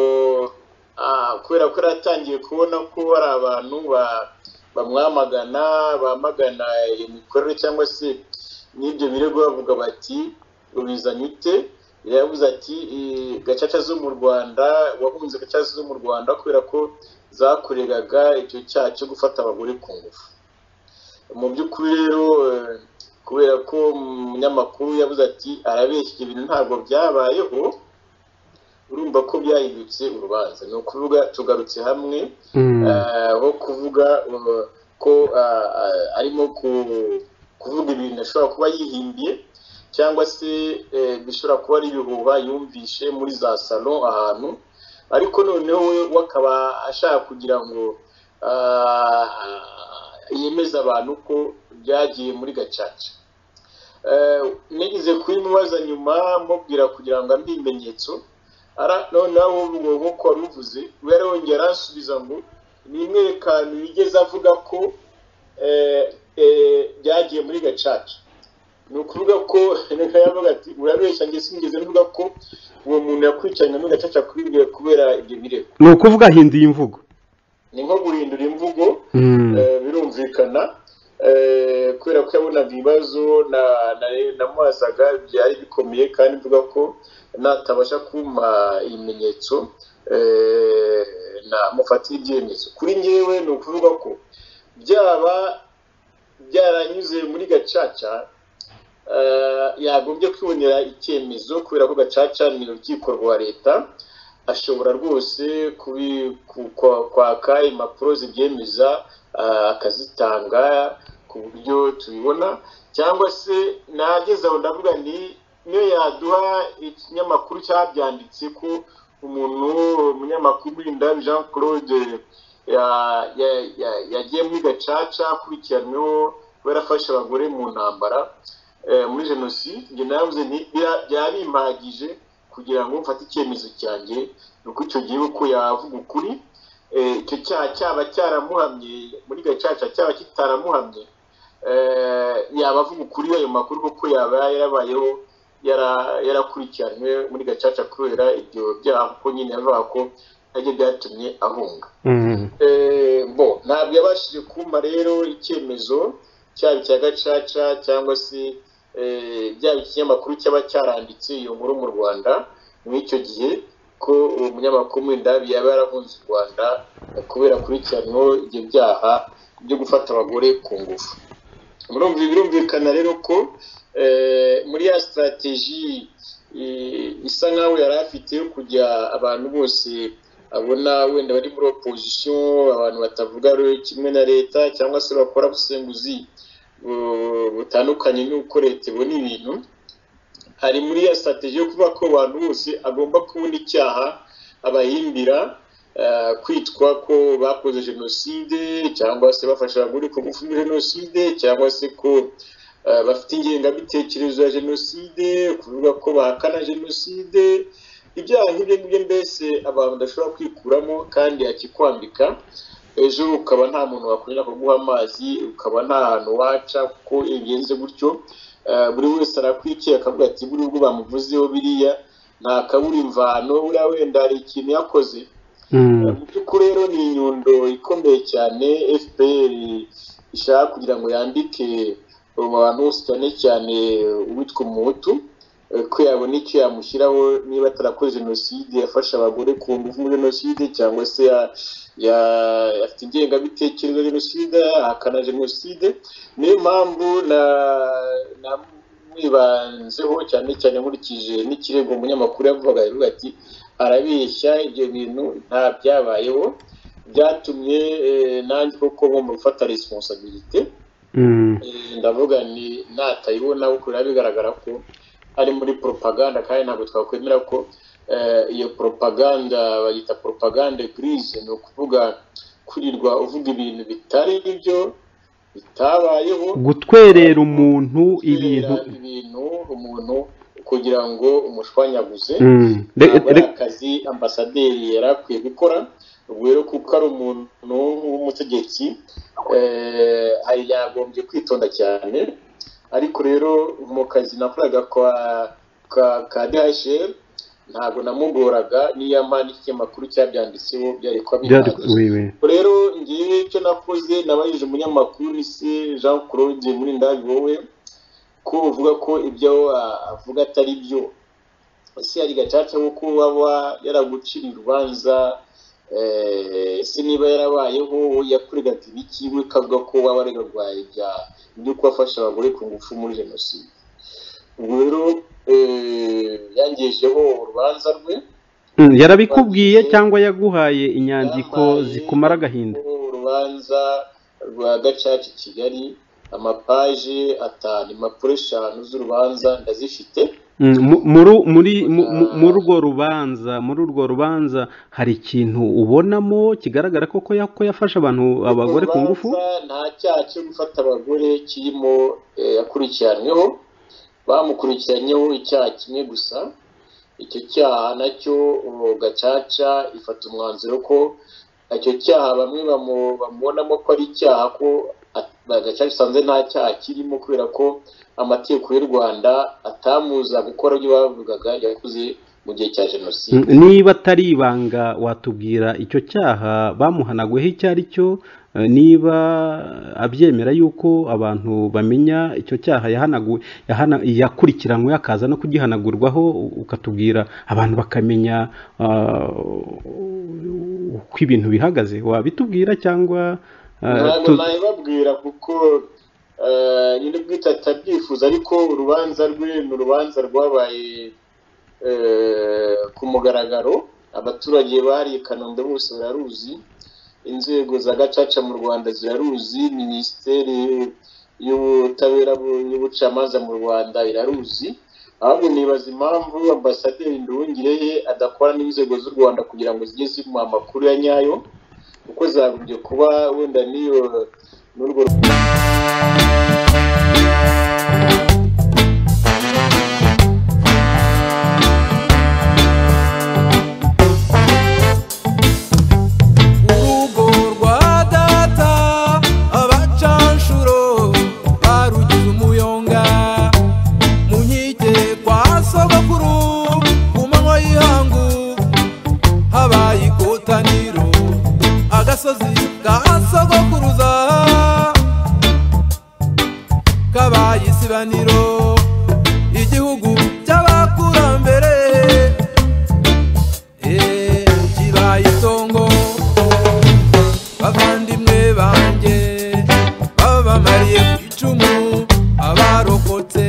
kubera ko yaratangiye kubona ko hari abantu bamwamagana bamagana iyo mikorere cyangwa se n'ibyo birego bavuga bati rubizanye ute yavuze ati gacaca zo mu rwanda wahunze gacaca zo mu rwanda kubera ko zakoregaga icyo cyaha cyo gufata abagore ku ngufu mu by'ukuri rero kubera ko umunyamakuru yavuze ati arabeshya ibyo bintu ntabwo byabayeho urumva ko byahindutse urubanza ni ukuvuga tugarutse hamwe aho kuvuga ko arimo kuvuga ibintu ashobora kuba yihimbiye cyangwa se bishobora kuba ari ibihuha yumvishe muri za salo ahantu ariko noneho we akaba ashaka kugira ngo yemeze abantu ko byagiye muri gacaca nigeze kubimubaza nyuma mubwira kugira ngo ambe ibimenyetso noneho ubwo nk'uko wari uvuze yarongera arasubiza ngo ni imwerekano yigeze avuga ko byagiye muri gacaca ni ukuvuga ko reka yavuga ati urabeshya njye sinigeze mvuga ko uwo muntu yakurikiranye muri gacaca kubera ibyo birego ni ukuvuga ahinduye imvugo ni nko guhindura imvugo birumvikana kubera ko yabonaga ibibazo namubazaga byari bikomeye kandi mvuga ko natabasha kumpa ibimenyetso namufatira ibyemezo kuri ngewe ni ukuvuga ko byaba byaranyuze muri gacaca yagombye kwibonera icyemezo kubera ko gacaca ni urukiko rwa leta ashobora rwose kwaka impapuro zibyemeza akazitanga ku buryo tubibona cyangwa se nageze aho ndavuga ni niyo yaduha ikinyamakuru cyabyanditse ko umuntu umunyamakuru w'indabi jean claude yagiye muri gacaca akurikiranyweho kubera afashe abagore mu ntambara muri jenoside njye navuze nti byabimpagije kugira ngo mfate icyemezo cyanjye ni uko icyo gihe uko yavuga ukuri icyo cyaha cyaba cyaramuhamye muri gacaca cyaba kitaramuhamye yaba avuga ukuri ayo makuru kuko yaba yarabayeho yarakurikiranywe muri gacaca kubera ibyo byaha kuko nyine yavuga ko nabyo byatumye ahunga Mm. Eh, bo ntabwo yabashije kumpa rero icyemezo cyaba icya gacaca cyangwa se eh, byaba ikinyamakuru cyaba cyaranditse iyo nkuru mu rwanda mw'icyo gihe ko umunyamakuru Mwendabi yaba yarahunze u rwanda eh, kubera kurikiranyweho ibyo byaha byo gufata abagore ku ngufu Murumva birumvikana rero ko eh, muri ya sitarateji isa nkaho yari afite yo kujya abantu bose abona wenda bari muri opozisiyo abantu batavuga kimwe na leta cyangwa se bakora busenguzi bu- butandukanye n'uko leta ibona ibintu hari muri ya sitrategi yo kuvuga ko abantu bose agomba kubona icyaha abahimbira eh, kwitwa ko bakoze jenoside cyangwa se bafasha abagore ku ngufu muri jenoside cyangwa se ko eh, bafite ingengabitekerezo ya jenoside kuvuga ko bahakana jenoside ibyaha nk'ibyo ngibyo mbese abantu badashobora kwikuramo kandi akikwambika ejo ukaba nta muntu wakongera kuguha amazi ukaba nta hantu waca kuko iyo bigenze gutyo eh, buri wese arakwikiye akavuga ati buri ubwo bamuvuzeho biriya nta kabura imvano buriya wenda hari ikintu yakoze Mm. mu by'ukuri rero ni inyundo ikomeye cyane fpr ishaka kugira ngo yambike abo bantu bose cyane cyane uwitwa umuhutu eh, ko yabona icyo yamushyiraho niba atarakoze jenoside yafashe abagore ku ngufu muri jenoside cyangwa se ya- ya- afite ingengabitekerezo ya jenoside ahakana jenoside niyo mpamvu na namwibanzeho cyane cyane nkurikije n'ikirego umunyamakuru yavugaga yavuga ati arabeshya ibyo bintu nta byabayeho byatumye eh, nanjye koko ngomba gufata responsabilite Mm. Eh, ndavuga ni natayibona kuko biba bigaragara ko ari muri propaganda kandi ntabwo twakwemera ko eh, iyo propaganda bayita propaganda grise ni ukuvuga kwirirwa uvuga ibintu bitari byo bitabayeho gutwerera umuntu ibintu kubera ibintu umuntu kugira ngo umushwanyaguze Mm. Re- ntabwo ari re- akazi ambasaderi yari akwiye gukora ubwo rero kuko ari umuntu w'umutegetsi eh, hari yagombye kwitonda cyane ariko rero mu kazi nakoraga kwa ka, ka DHL ntabwo namugoraga niyo mpamvu ikinyamakuru cyabyanditseho byari kuba byari bihagije. oui, oui. rero ngewe icyo nakoze nabajije umunyamakuru se jean claude muri ndabi wowe ko uvuga ko ibyo a- avuga atari byo ese hari gacaca wo ko waba yaragucira urubanza eh, ese niba yarabayeho wowe yakuregaga ibiki we kavuga ko waba wararwaye ibyaha byo kubafasha abagore ku ngufu muri jenoside ubwo rero eh, yangejeho urubanza rwe Mm, yarabikubwiye cyangwa yaguhaye inyandiko zikumara agahinda urubanza rwa gacaca i kigali amapaje atanu impapuro eshanu z'urubanza ndazifite Mm, mu- muri muri mu- mu- muri urwo rubanza muri urwo rubanza hari ikintu ubonamo kigaragara koko ya- ko yafashe abantu abagore ku ngufu Urubanza nta cyaha cyo gufata abagore kirimo eh, yakurikiranweho bamukurikiranyeho icyaha kimwe gusa icyo cyaha nacyo uwo gacaca ifata umwanzuro ko icyo cyaha bamwe bamu- bamubonamo ko ari icyaha ko at- gacaca isanze nta cyaha kirimo kubera ko amategeko y'u rwanda atamuza gukora ibyo bavugaga yakoze mu gihe cya jenoside Mm, niba atari ibanga watubwira icyo cyaha bamuhanaguyeho icyo ari cyo Eh, niba abyemera yuko abantu bamenya icyo cyaha yahanaguwe yahana- yakurikiranywe akaza no kugihanagurwaho u- ukatubwira abantu bakamenya ah, uko ibintu bihagaze wabitubwira cyangwa ah, ntabwo tu- nabibabwira kuko eh, nyine bwite atabyifuza ariko urubanza rwe ni urubanza rwabaye eh, ku mugaragaro abaturage bari i kanombe bose bararuzi inzego za gacaca mu rwanda ziraruzi minisiteri y'ubutabera bu- y'ubucamanza mu rwanda iraruzi ahubwo nibaza impamvu ambasaderi nduhungirehe adakora n'inzego z'u rwanda kugira ngo zijye zimuha amakuru ya nyayo kuko zagombye kuba wenda n'iyo n'urwo urugo rwa data abacanshuro barugize umuyonga mu nkike kwa sogokuru ku manywa y'ihangu habaye ikota k'abayisibaniro igihugu cy'abakurambere eh, kibaye itongo bavandimwe banjye baba bamariye ku icumu abarokotse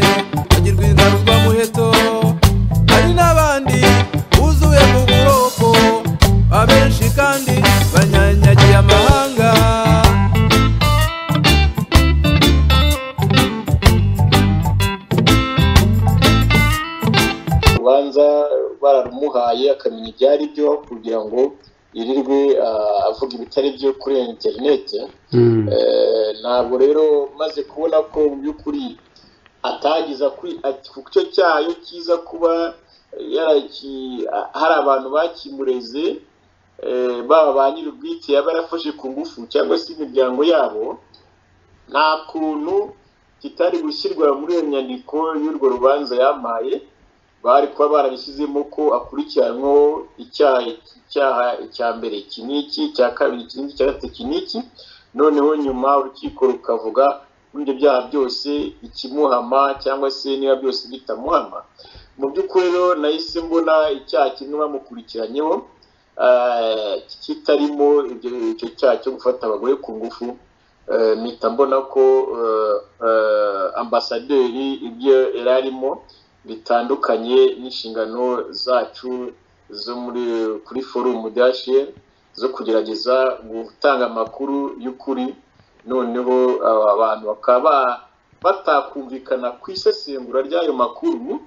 bagirwa ingaruka muheto hari n'abandi buzuye mu buroko abenshi kandi banyanyagiye amahanga urubanza bararumuhaye akamenya ibyari byo kugira ngo yirirwe ah, avuga ibitari byo kuri interineti Mm. Eh, ntabwo rero maze kubona ko mu by'ukuri atagiza kuri ati- ku cyo cyayo kiza kuba yaraki- ah, hari abantu bakimureze eh, baba ba nyir'ubwite yaba yarafashe ku ngufu cyangwa se imiryango yabo nta kuntu kitari gushyirwa muri iyo nyandiko y'urwo rubanza yampaye bari kuba barabishyizemo ko akurikiranweho icyaha icyaha icya mbere iki n'iki icya kabiri iki n'iki icya gatatu iki n'iki noneho nyuma urukiko rukavuga muri ibyo byaha byose ikimuhama cyangwa se niba byose bitamuhama mu by'ukuri rero nahise mbona icyaha kimwe bamukurikiranyeho eh, kitarimo ibyo- icyo cyaha cyo gufata abagore ku ngufu eh, mpita mbona ko eh, eh, ambasaderi ibyo yari arimo bitandukanye n'inshingano zacu zo muri kuri forumu dashiye zo kugerageza gutanga amakuru y'ukuri noneho aba abantu bakaba ba- batakumvikana ku isesengura ry'ayo makuru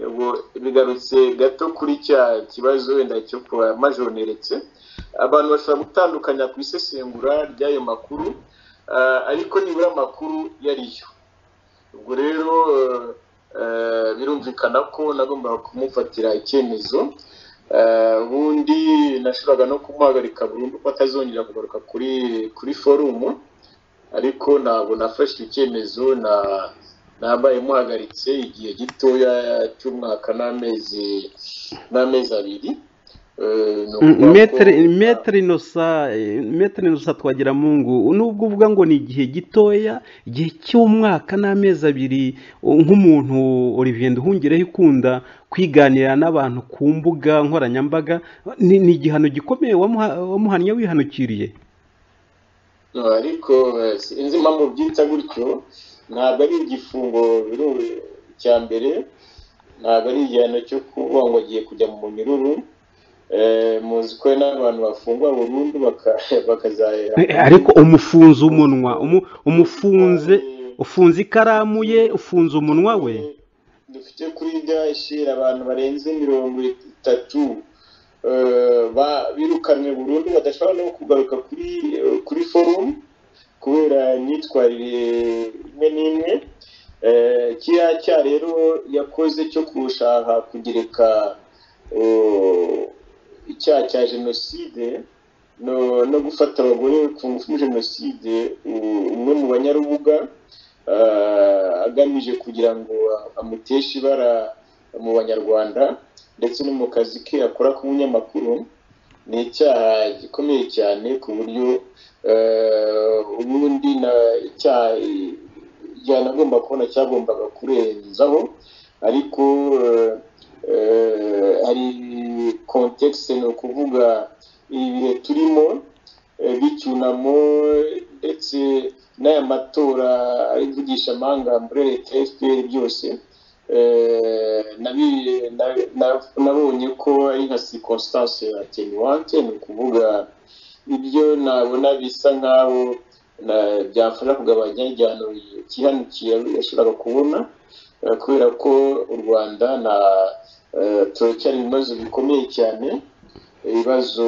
ubwo bigarutse gato kuri cya kibazo wenda cyo kuba majoneretse abantu bashobora gutandukanya ku isesengura ry'ayo makuru ah, ariko nibura amakuru yari yo ubwo rero eh, birumvikana ko nagombaga kumufatira icyemezo Eh, ubundi nashoboraga no kumuhagarika burundu ko atazongera kugaruka kuri kuri forumu ariko ntabwo nafashe icyo cyemezo na nabaye muhagaritse igihe gitoya cy'umwaka n'amezi n'amezi abiri Eh, ni ukuvuga ko- metero inosa metero inosa twagira mungu nubwo uvuga ngo ni igihe gitoya igihe cy'umwaka n'amezi abiri nk'umuntu Olivier Nduhungireho ikunda kwiganira n'abantu ku mbuga nkoranyambaga ni ni igihano gikomeye wamuha- wamuhannye wihanukiriye No, ariko eh, sinzi impamvu byita gutyo ntabwo ari igifungo biri cya mbere ntabwo ari igihano cyo kuvuga ngo agiye kujya mu minyururu Eh, muzi ko hari n'abantu bafungwa burundu baka- bakazahera Eh, ariko umufunze umunwa umu- umufunze ufunze ikaramu ye ufunze umunwa we dufite kuri dashira abantu barenze mirongo itatu eh, ba- birukanwe burundu badashobora no kugaruka kuri eh, kuri forumu kubera imyitwarire imwe n'imwe Eh, kiriya cyaha rero yakoze cyo gushaka kugereka eh, icyaha cya jenoside no, no gufata abagore ku ngufu muri jenoside u- umwe mu banyarubuga eh, agamije kugira ngo amuteshe ibara mu banyarwanda ndetse no mu kazi ke akora k'umunyamakuru ni icyaha gikomeye cyane ku buryo eh, ubundi na icyaha eh, yanagomba kubona cyagombaga kurenzaho ariko eh, eh, hari kontekisite ni ukuvuga ibihe turimo eh, b'icyunamo ndetse n'aya matora ari kuvugisha amahanga muri leta ya fpr byose eh, nabi- na- na- nabonye ko ari nka circonstance attenuante ni ukuvuga ibyo nabona bisa nk'aho na- byamfasha kugabanya igihano kihanukiye yashoboraga kubona eh, kubera ko u rwanda na eh, turacyari mu bibazo bikomeye cyane ibibazo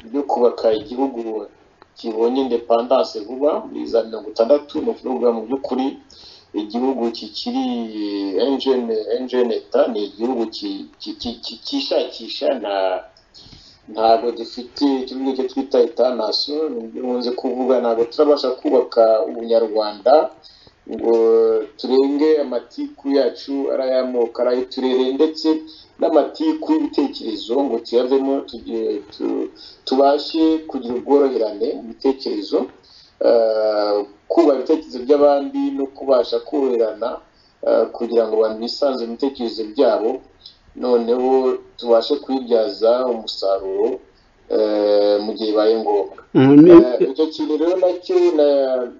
byo kubaka igihugu kibonye independance vuba muri za mirongo itandatu ni ukuvuga mu by'ukuri igihugu kikiri enjene enjene eta ni igihugu ki- ki- ki- ki- cyishakisha nta ntabwo dufite ikibuga cyo twita etanasiyo nkunze kuvuga ntabwo turabasha kubaka ubunyarwanda ngo turenge amatiku yacu ari ay'amoko ari ay'uturere ndetse n'amatiku y'ibitekerezo ngo tuyavemo tugire- tu- tubashe kugira ubworoherane mu bitekerezo eh, kubaha ibitekerezo by'abandi no kubasha kurirana kugira ngo abantu bisanze mu bitekerezo byabo noneho tubashe kuyibyaza umusaruro eh, mu gihe bibaye ngombwa Eh, icyo kintu rero nacyo na-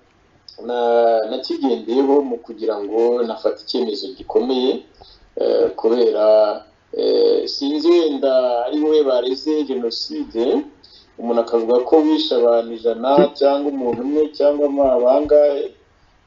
na- nakigendeyeho mu kugira ngo nafate icyemezo gikomeye eh, kubera eh, sinzi wenda ari wowe bareze jenoside umuntu akavuga ko wishe abantu ijana cyangwa umuntu umwe cyangwa ama- bangahe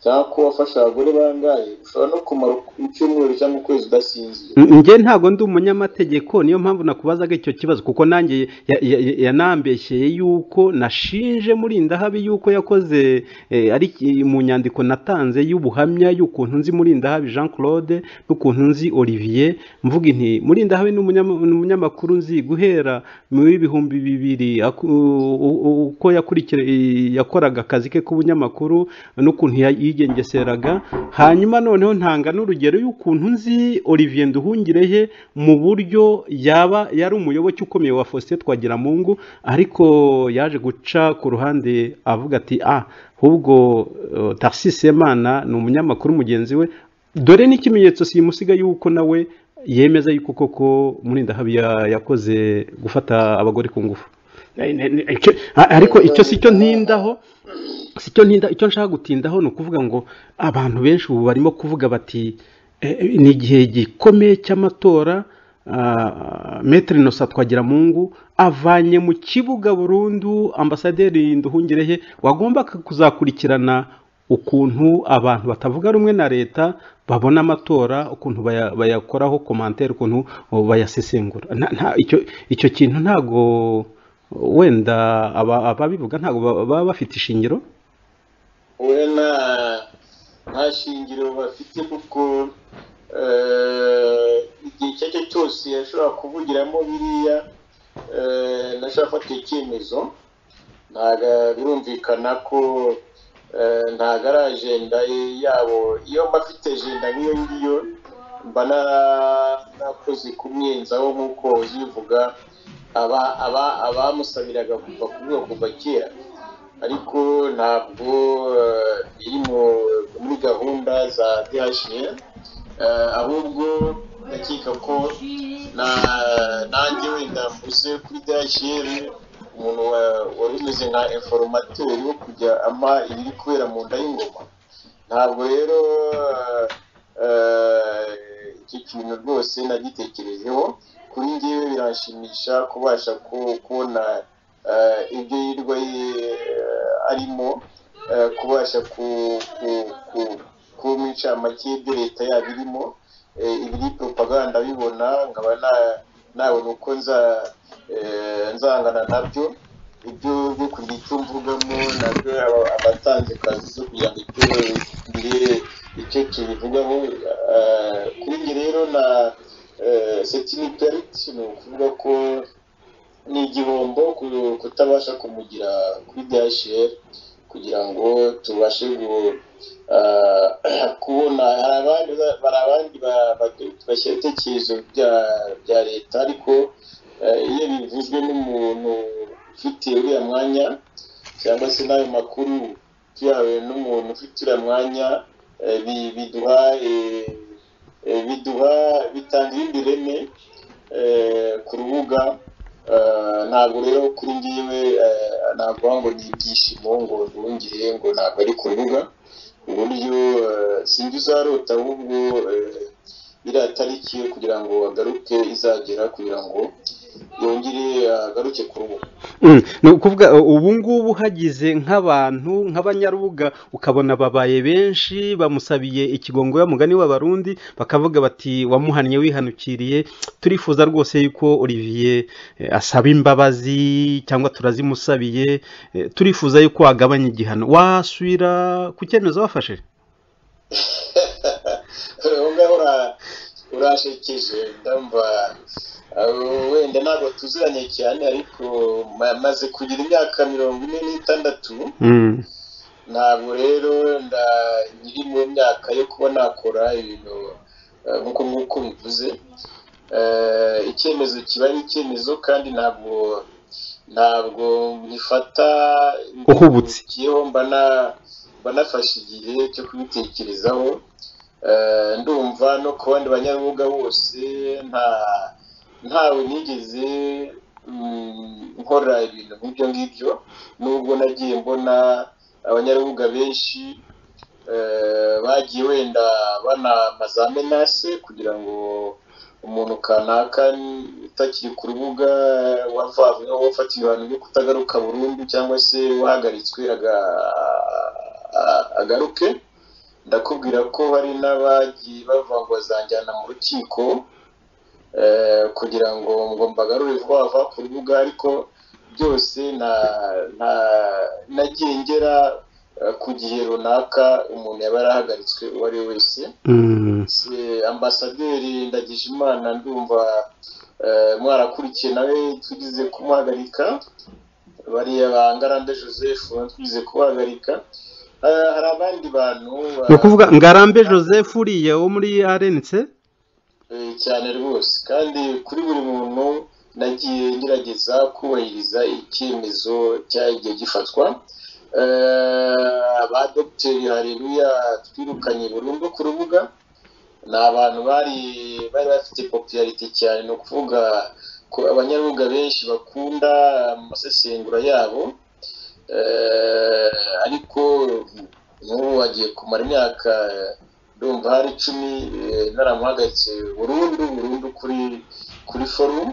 cyangwa ko wafashe abagore bangahe ushobora no kumara icyumweru cyangwa ukwezi udasinzira njye ntabwo ndi umunyamategeko niyo mpamvu nakubazaga icyo kibazo kuko nanjye ya- ya- ya- yanambeshyeye yuko nashinje murindahabi yuko yakoze eh, ari ki- mu nyandiko natanze y'ubuhamya y'ukuntu nzi murindahabi jean claude n'ukuntu nzi olivier mvuga inti murindahabi ni umunyama- ni umunyamakuru nzi guhera muri ibihumbi bibiri aku- u- u- u- uko yakurikira i- yakoraga akazi ke k'ubunyamakuru n'ukuntu ya- yigengeseraga hanyuma noneho ntanga n'urugero y'ukuntu nzi olivier nduhungirehe mu buryo yaba yari umuyoboke ukomeye wa faustin twagiramungu ariko yaje guca ku ruhande avuga ati ah ahubwo eh, Tarcisse semana ni umunyamakuru mugenzi we dore n'ikimenyetso simusiga y'uko nawe yemeza y'uko koko murindahabi ya- yakoze gufata abagore ku ngufu Eh, ne- ne- icyo- a- ariko icyo si cyo ntindaho si cyo ntinda icyo nshaka gutindaho ni ukuvuga ngo abantu benshi ubu barimo kuvuga bati "Eh, eh, ni igihe gikomeye cy'amatora ah, metero inosa twagiramungu avanye mu kibuga burundu ambasaderi nduhungirehe wagomba kuzakurikirana ukuntu abantu batavuga rumwe na leta babona amatora ukuntu baya- bayakoraho komantere ukuntu oh, bayasesengura Nta- nta- icyo icyo kintu ntago wenda aba- ababivuga ntabwo ba- baba bafite ishingiro we nta nta shingiro bafite kuko eh, igihe icyo ari cyo cyose yashobora kuvugiramo biriya eh, nashobora gufata icyemezo ntabwo birumvikana ko eh, ntabwo ari ajenda ye- yabo iyo mba afite ajenda nk'iyo ngiyo mba na- nakoze kumwenzaho nk'uko uzivuga aba aba abamusabiraga kuva kuvuga kuva kera ariko ntabwo eh, biri mu- muri gahunda za dhn ahubwo ndakeka ko na- nanjye wenda mvuze kuri dhn umuntu wa- wari umeze nka informateri wo kujya ama ibiri kubera mu nda y'ingoma ntabwo rero eh, eh, icyo kintu rwose nagitekerejeho kuri njyewe biranshimisha kubasha ku- kubona eh, ibyo yirirwa ye- eh, arimo eh, kubasha ku- ku- ku- kuba umucamanza y'ibyo leta yaba irimo eh, ibiri propaganda bibona nkaba na- nabona uko nza- eh, nzangana nabyo ibyo byo kugira icyo mvugamo nabyo aba- abatanze kazi zo kugira ngo icyo ngire icyo kibivugaho eh, kuri njye rero na setiniperiti ni ukuvuga ko ni igihombo ku- kutabasha kumugira kuri DHL kugira ngo tubashe gu- ah, kubona hari abandi ba- hari abandi ba- ba- bashyira ibitekerezo bya bya leta ariko eh, iyo bivuzwe n'umuntu ufite uriya mwanya cyangwa se n'ayo makuru tuyahawe n'umuntu ufite uriya mwanya eh, bi- biduha eh, eh, biduha bitanga irindi reme eh, ku rubuga Eh, ntabwo rero kuri ngiwe eh, navuga ngo ni ibyishimo ngo ndongere ngo ntabwo ari ku rubuga uburyo eh, sinjye uzarota ahubwo eh, iriya tariki yo kugira ngo agaruke izagera kugira ngo yongere agaruke ku rubuga Mm, ni ukuvuga uh, ubu ngubu hagize nk'abantu nk'abanyarubuga ukabona babaye benshi bamusabiye ikigongo mugani w'abarundi bakavuga bati wamuhannye wihanukiriye turifuza rwose yuko olivier eh, asaba imbabazi cyangwa turazimusabiye eh, turifuza yuko wagabanya igihano wasubira ku cyemezo wafashe ubu ngaho ura- urashekeje ndumva abo- wenda ntabwo tuziranye cyane ariko ma- maze kugira imyaka mirongo ine n'itandatu Mm. ntabwo rero nda nkiri mu myaka yo kuba nakora ibintu eh, nk'uko nk'uko bivuze Eh, icyemezo kiba ari icyemezo kandi ntabwo ntabwo mbifata Uhubutse. Yewe mba na- mba nafashe igihe cyo kubitekerezaho Eh, ndumva no ku bandi banyamwuga bose nta ntawe nigeze mm, nkora ibintu nk'ibyo ngibyo nubwo nagiye mbona abanyarubuga benshi eh, bagiye wenda banamaza amenase kugira ngo umuntu kanaka utakiri ku rubuga wavanyweho wafatiwe ibihano byo kutagaruka burundu cyangwa se wahagaritswe aga- a- agaruke ndakubwira ko hari n'abagiye bavuga ngo bazanjyana mu rukiko eh, kugira ngo ngo mbagarure vuba vuba ku rubuga ariko byose nta nta nagiye ngera eh, ku gihe runaka umuntu yaba yarahagaritswe uwo ari we wese Mm, Se- ambasaderi ndagijimana ndumva eh, mwarakurikiye nawe tugize kumuhagarika bariya ba ngarambe joseph tugize kubahagarika Eh, hari abandi bantu ni ba- ukuvuga ngarambe joseph uriya wo muri rnc Eh, cyane rwose kandi kuri buri muntu nagiye ngerageza kubahiriza icyemezo cyagiye gifatwa Eh, ba dogiteri hareruya twirukanye burundu ku rubuga ni abantu bari bari bafite popularite cyane ni ukuvuga ko abanyarubuga benshi bakunda amasesengura yabo Eh, ariko nk'ubu agiye kumara imyaka ndumva hari icumi eh, naramuhagaritse burundu burundu kuri kuri forumu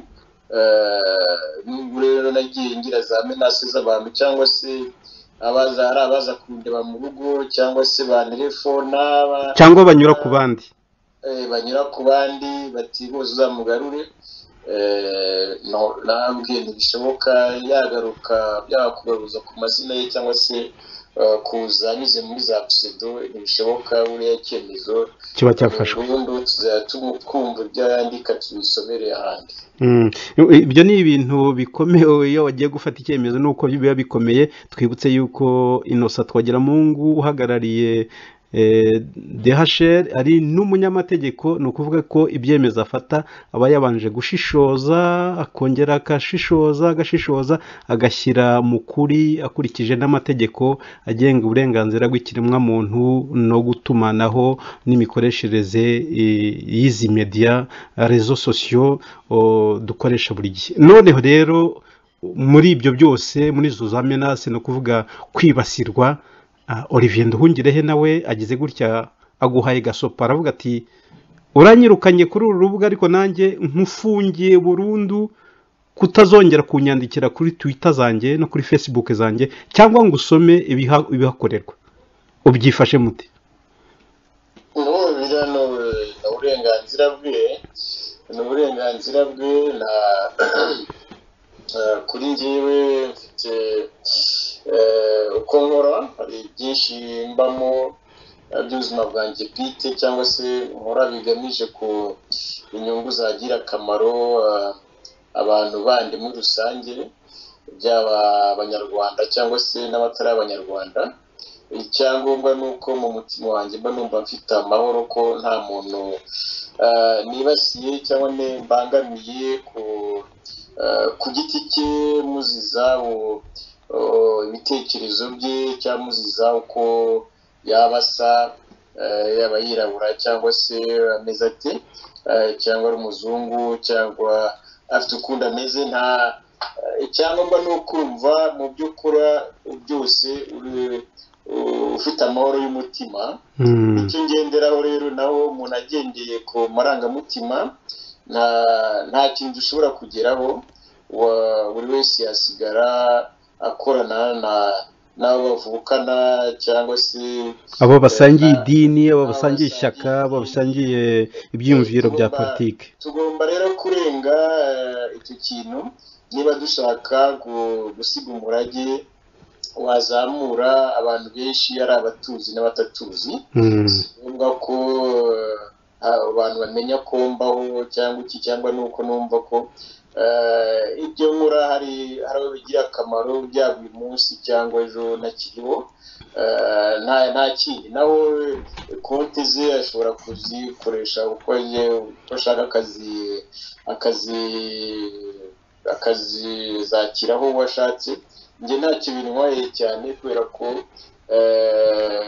Eh, n'ubwo rero nagiye ngira za menase z'abantu cyangwa se abaza ari abaza kundeba mu rugo cyangwa se ba telefona cyangwa banyura ku bandi eh, banyura ku bandi bati bose uzamugarure eh, no- nambwiye ntibishoboka yagaruka yaba kugaruza ku mazina ye cyangwa se eh, kuza anyuze muri za pseudo ntibishoboka buriya icyemezo kiba cyafashwe burundu tuzajya tumu- twumva ibyo yandika tubisomere ahandi Mm, ibyo ni ibintu bikomeye iyo wagiye gufata icyemezo nuko biba bikomeye twibutse yuko inosa twagiramungu uhagarariye eh, DHR ari n'umunyamategeko ni ukuvuga ko ibyemezo afata aba yabanje gushishoza akongera agashishoza agashishoza agashyira mu kuri akurikije n'amategeko agenga uburenganzira bw'ikiremwamuntu no gutumanaho n'imikoreshereze eh, y'izi mediya rezo sosiyo o, dukoresha buri gihe noneho rero muri ibyo byose muri izo za menase ni ukuvuga kwibasirwa ah, olivier nduhungirehe nawe agize gutya aguhaye gasopa aravuga ati uranyirukanye kuri uru rubuga ariko nanjye nkufungiye burundu kutazongera kunyandikira kuri twitter zanjye no kuri facebook zanjye cyangwa ngo usome ibiha- ibihakorerwa ubyifashe mute n'ubu biriya ni uru- ni uburenganzira bwe ni uburenganzira bwe na eh, kuri njyewe mfite eh, uko nkora hari byinshi mbamo eh, by'ubuzima bwanjye bwite cyangwa se nkora bigamije ku inyungu zagira akamaro eh, abantu bandi muri rusange byaba abanyarwanda cyangwa se n'abatari abanyarwanda icyangombwa ni uko mu mutima wanjye mba numva mfite amahoro ko nta muntu ah, nibasiye cyangwa ne mbangamiye ku ah, ku giti cye muziza u- o- ibitekerezo bye cyangwa muziza uko yaba asa ah, yaba yirabura cyangwa se ameze ate ah, cyangwa ari umuzungu cyangwa afite ukundi ameze nta ah, icyangombwa ni ukumva mu byo ukora byose uri ufite amahoro y'umutima Mm. icyo ngenderaho rero naho umuntu agendeye ku marangamutima nta nta kintu ushobora kugeraho wa- buri wese yasigara akorana na n'abo bavukana cyangwa se abo basangiye Eh, idini abo abo basangiye basangiye ishyaka abo idini. basangiye ibyiyumviro bya Tugomba- politiki tugomba rero kurenga eh, icyo kintu niba dushaka gu- gusiga umurage wazamura abantu benshi ari abatuzi n'abatatuzi Mm. ngombwa ko eh, abantu bamenya ko mbaho cyangwa iki cyangwa ni uko numva ko eh, ibyo nkora hari hari aho bigira akamaro byaba uyu munsi cyangwa ejo nakiriho Eh, nta nta kindi nawe konti ze ashobora kuzikoresha uko agiye uko ashaka akazi akazi akazizakiraho uwo ashatse njye nta kintu ntwaye cyane kubera ko eh,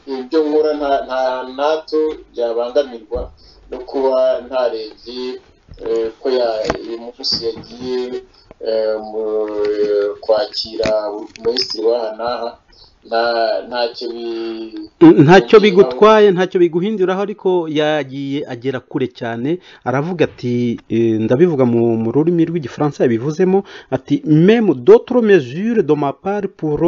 ibyo nkora nta nta- ntabyo byabangamirwa no kuba ntarebye eh, ko ya- uyu munsi yagiye eh, mu- kwakira minisitiri w'aha n'aha nta- ntacyo bi- ntacyo bigutwaye ntacyo biguhinduraho ariko yagiye agera kure cyane aravuga ati eh, ndabivuga mu mu rurimi rw'igifaransa yabivuzemo ati meme d'autres mesures de ma part pour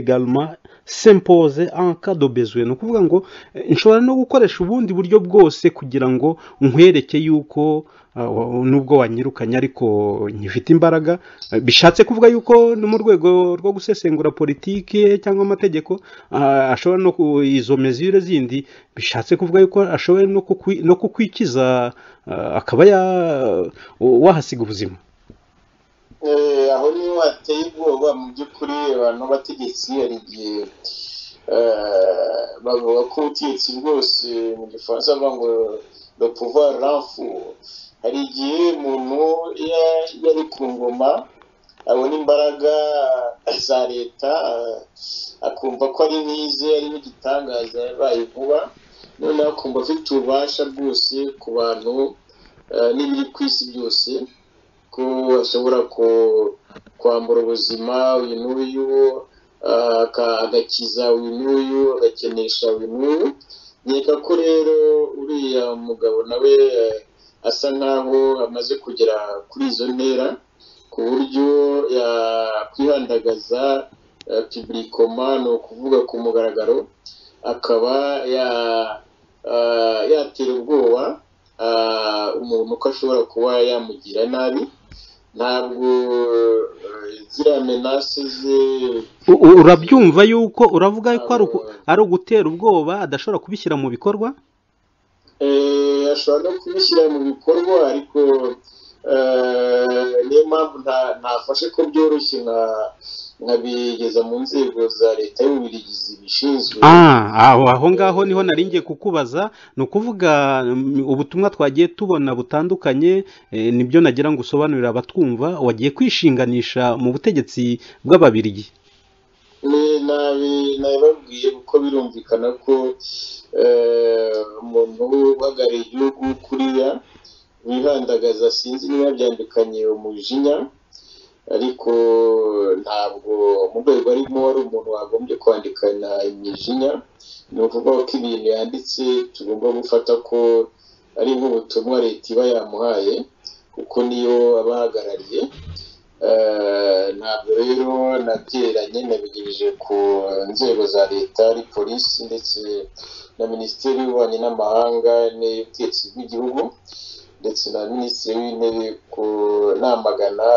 également s'imposer en cas de besoin ni ukuvuga ngo eh, nshobora no gukoresha ubundi buryo bwose kugira ngo nkwereke yuko ah, nubwo wanyirukanye ariko nkifite imbaraga Eh, bishatse kuvuga yuko no mu rwego rwo gusesengura politiki cyangwa amategeko ah, ashobora no ku izo mezire zindi bishatse kuvuga yuko ashoboye no kukwi- no kukwikiza ah, akaba ya- wahasiga ubuzima Eh, aho niho hateye ubwoba mu by'ukuri abantu b'abategetsi hari igihe eh, bavuga ko ubutegetsi bwose mu gifaransa bavuga ngo le pouvoir renfou hari igihe umuntu iyo iyo ari ku ngoma abona imbaraga za leta eh, akumva ko ari nk'ize ari nk'igitangaza yabaye vuba noneho akumva afite ububasha bwose ku bantu eh, n'ibiri ku isi byose ko ashobora ku- kwambura ubuzima uyu n'uyu ah, aka- agakiza uyu n'uyu agakenesha uyu n'uyu nkeka ko rero uriya mugabo nawe eh, asa nkaho amaze kugera kuri izo ntera ku buryo yakwihandagaza piburikoma ni ukuvuga ku mugaragaro akaba ya- ah, yatera ubwoba ah, umuntu ko ashobora kuba yamugira nabi ntabwo eh, ziriya menase ze U- u- urabyumva yuko uravuga yuko ari uku- ari ugutera ubwoba adashobora kubishyira mu bikorwa eh, ashobora no kubishyira mu bikorwa ariko eh, niyo mpamvu nta- ntafashe ko byoroshye nka- nkabigeza mu nzego za leta y'ububirigi zibishinzwe Ah, aho aho ngaho niho naringiye kukubaza ni ukuvuga mm, ubutumwa twagiye tubona butandukanye eh, nibyo nagira ngo usobanurire abatwumva wagiye kwishinganisha mu butegetsi bw'ababirigi Ni- nabi- nabibabwiye kuko birumvikana ko eh, umuntu uhagarariye igihugu kuriya wihandagaza sinzi niba byambikanye umujinya ariko ntabwo mu rwego arimo wari umuntu wagombye kwandikana imijinya ni ukuvuga ko ibintu yanditse tugomba gufata ko ari nk'ubutumwa leta iba yamuhaye kuko niyo aba ahagarariye Eh, ntabwo rero nabyegeranye nabigejeje ku nzego za leta ari polisi ndetse na minisiteri y'ububanyi n'amahanga n'iy'ubutegetsi bw'igihugu ndetse na minisitiri w'intebe kunamagana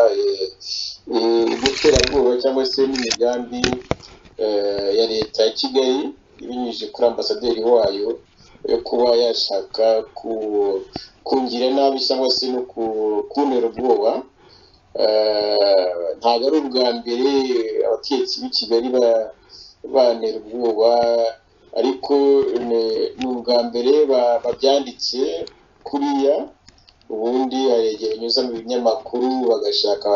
iterabwoba cyangwa se n'imigambi eh, ya leta ya kigali ibinyujije kuri ambasaderi wayo yo kuba yashaka ku- kungira nabi cyangwa se no ku- kuntera ubwoba Eh, ntabwo ari ubwa mbere abatetsi b'i kigali ba- bantera ubwoba ariko ni- ni ubwa mbere ba- babyanditse kuriya ubundi hari igihe banyuza mu binyamakuru bagashaka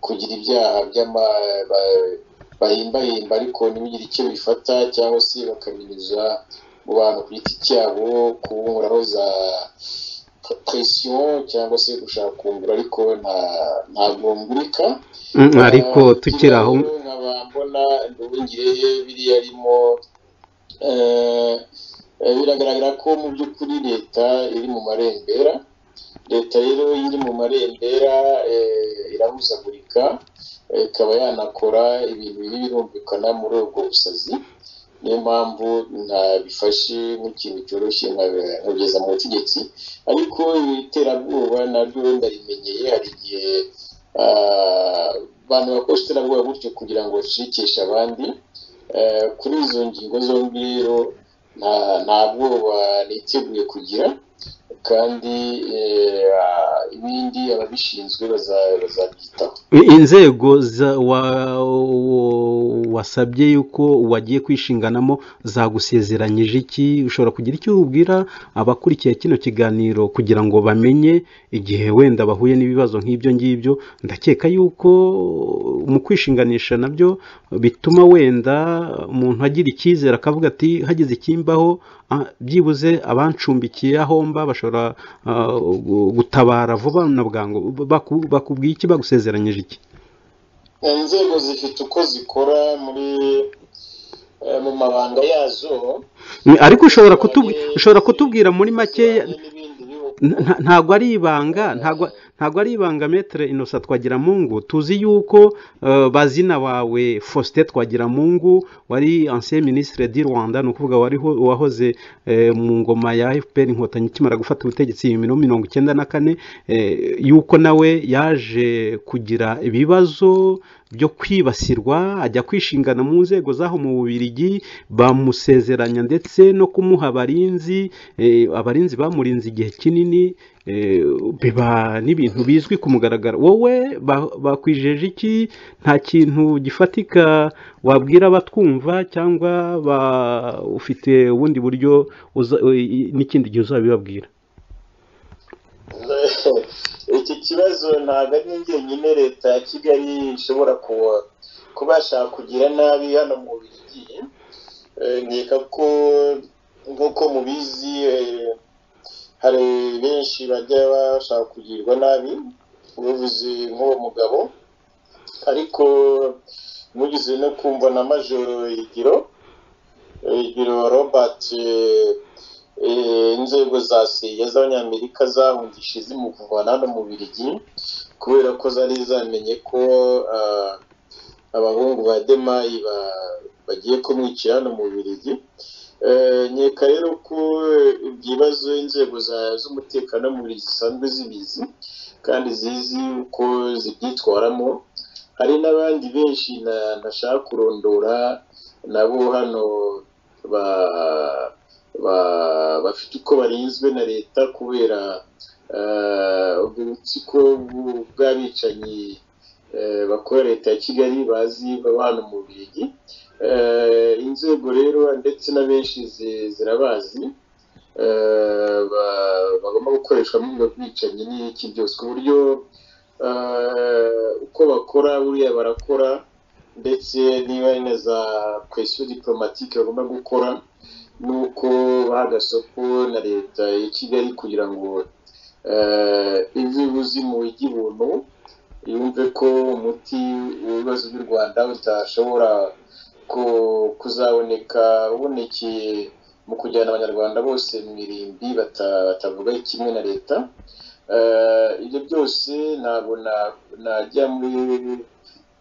kugira ibyaha by'ama- ba- bahimbahimba ariko ntibigire icyo bifata cyangwa se bakabinyuza mu bantu ku giti cyabo kubunguraho za presiyo cyangwa se gushaka kungura ariko nta- ntabwo ngurika Mm, ariko tukiri aho Ikibazo nkaba mbona ndubungire biriya arimo eh, eh, biragaragara ko mu by'ukuri leta iri mu marembera leta rero iyo iri mu marembera eh, irahuzagurika eh, ikaba yanakora ibintu biri birumvikana muri ubwo busazi niyo mpamvu ntabifashe nk'ikintu cyoroshye nka- nkageza mu butegetsi ariko iterabwoba naryo ndarimenyeye hari igihe ah, abantu bakoresha iterabwoba gutyo kugira ngo bashikishe abandi Eh, kuri izo ngingo zombi rero nta nta bwoba niteguye kugira kandi ibindi ababishinzwe bazabyitaho inzego za- wa- wasabye yuko wagiye kwishinganamo zagusezeranyije iki ushobora kugira icyo ubwira abakurikiye kino kiganiro kugira ngo bamenye igihe wenda bahuye n'ibibazo nk'ibyo ngibyo ndakeka yuko mu kwishinganisha nabyo bituma wenda umuntu agira icyizere akavuga ati hagize ikimbaho ah, byibuze abancumbikiye aho mba bashobora ah, gu- gutabara vuba na bwangu Baku- bakubwiye iki bagusezeranyije iki inzego zifite uko zikora muri eh, mu mabanga yazo Ni- ariko ushobora kutubwi- Eh, ushobora kutubwira muri makeya zijyanye n'ibindi bihugu. Nta- nta- ntabwo ari ibanga ntabwo ntabwo ari ibanga metere inosa twagiramungu tuzi yuko eh, bazina bawe faustin twagiramungu wari ancien ministre di rwanda ni ukuvuga wariho wahoze eh, mu ngoma ya fpr inkotanyi ikimara gufata ubutegetsi mu minsi mirongo icyenda na kane eh, yuko nawe yaje kugira ibibazo byo kwibasirwa ajya kwishingana mu nzego zaho mu bubirigi bamusezeranya ndetse no kumuha abarinzi eh, abarinzi bamurinze igihe kinini eh, biba n'ibintu bizwi ku mugaragaro wowe ba- bakwijeje iki nta kintu gifatika wabwira abatwumva cyangwa ba- ufite ubundi buryo uza- eh, n'ikindi gihe uzabibabwira iki kibazo ntabwo ari njyenyine leta ya kigali ishobora ku- kubasha kugira nabi hano mu bigi nkeka ko nk'uko mubizi eh, hari benshi bajya bashaka kugirwa nabi bavuze nk'uwo mugabo ariko mugeze no kumva na majoro igiro igiro robert eh, eh, inzego za seya z'abanyamerika zahungishije zimuvana hano mu birigi kubera ko zari zamenye ko ah, abahungu ba demayi ba- bagiye kumwicira hano mu birigi nkeka rero ko eh, ibyo bibazo inzego za- z'umutekano mu birigi zisanzwe zibizi kandi zizi uko zibyitwaramo hari n'abandi benshi na- ntashaka kurondora nabo hano ba- ba- bafite uko barinzwe na leta kubera eh, ubwo butsiko bw- bw'abicanyi eh, bakorera leta ya kigali bazi baba hano mu birigi Eh, inzego rero ndetse na benshi zi- zirabazi eh, ba- bagomba gukoreshwa muri ubwo bwicanyi n'iki byose ku buryo eh, uko bakora buriya barakora ndetse niba ari na za kwesiyo diporomatike bagomba gukora ni uko baha agasoko na leta ya kigali kugira ngo eh, ive ibuzi mu ijya ibuntu yumve ko umuti w'ibibazo by'u rwanda utashobora ku- kuzaboneka ubonekeye mu kujyana abanyarwanda bose mu irimbi bata- batavuga kimwe na leta Eh, ibyo byose ntabwo na- najya muri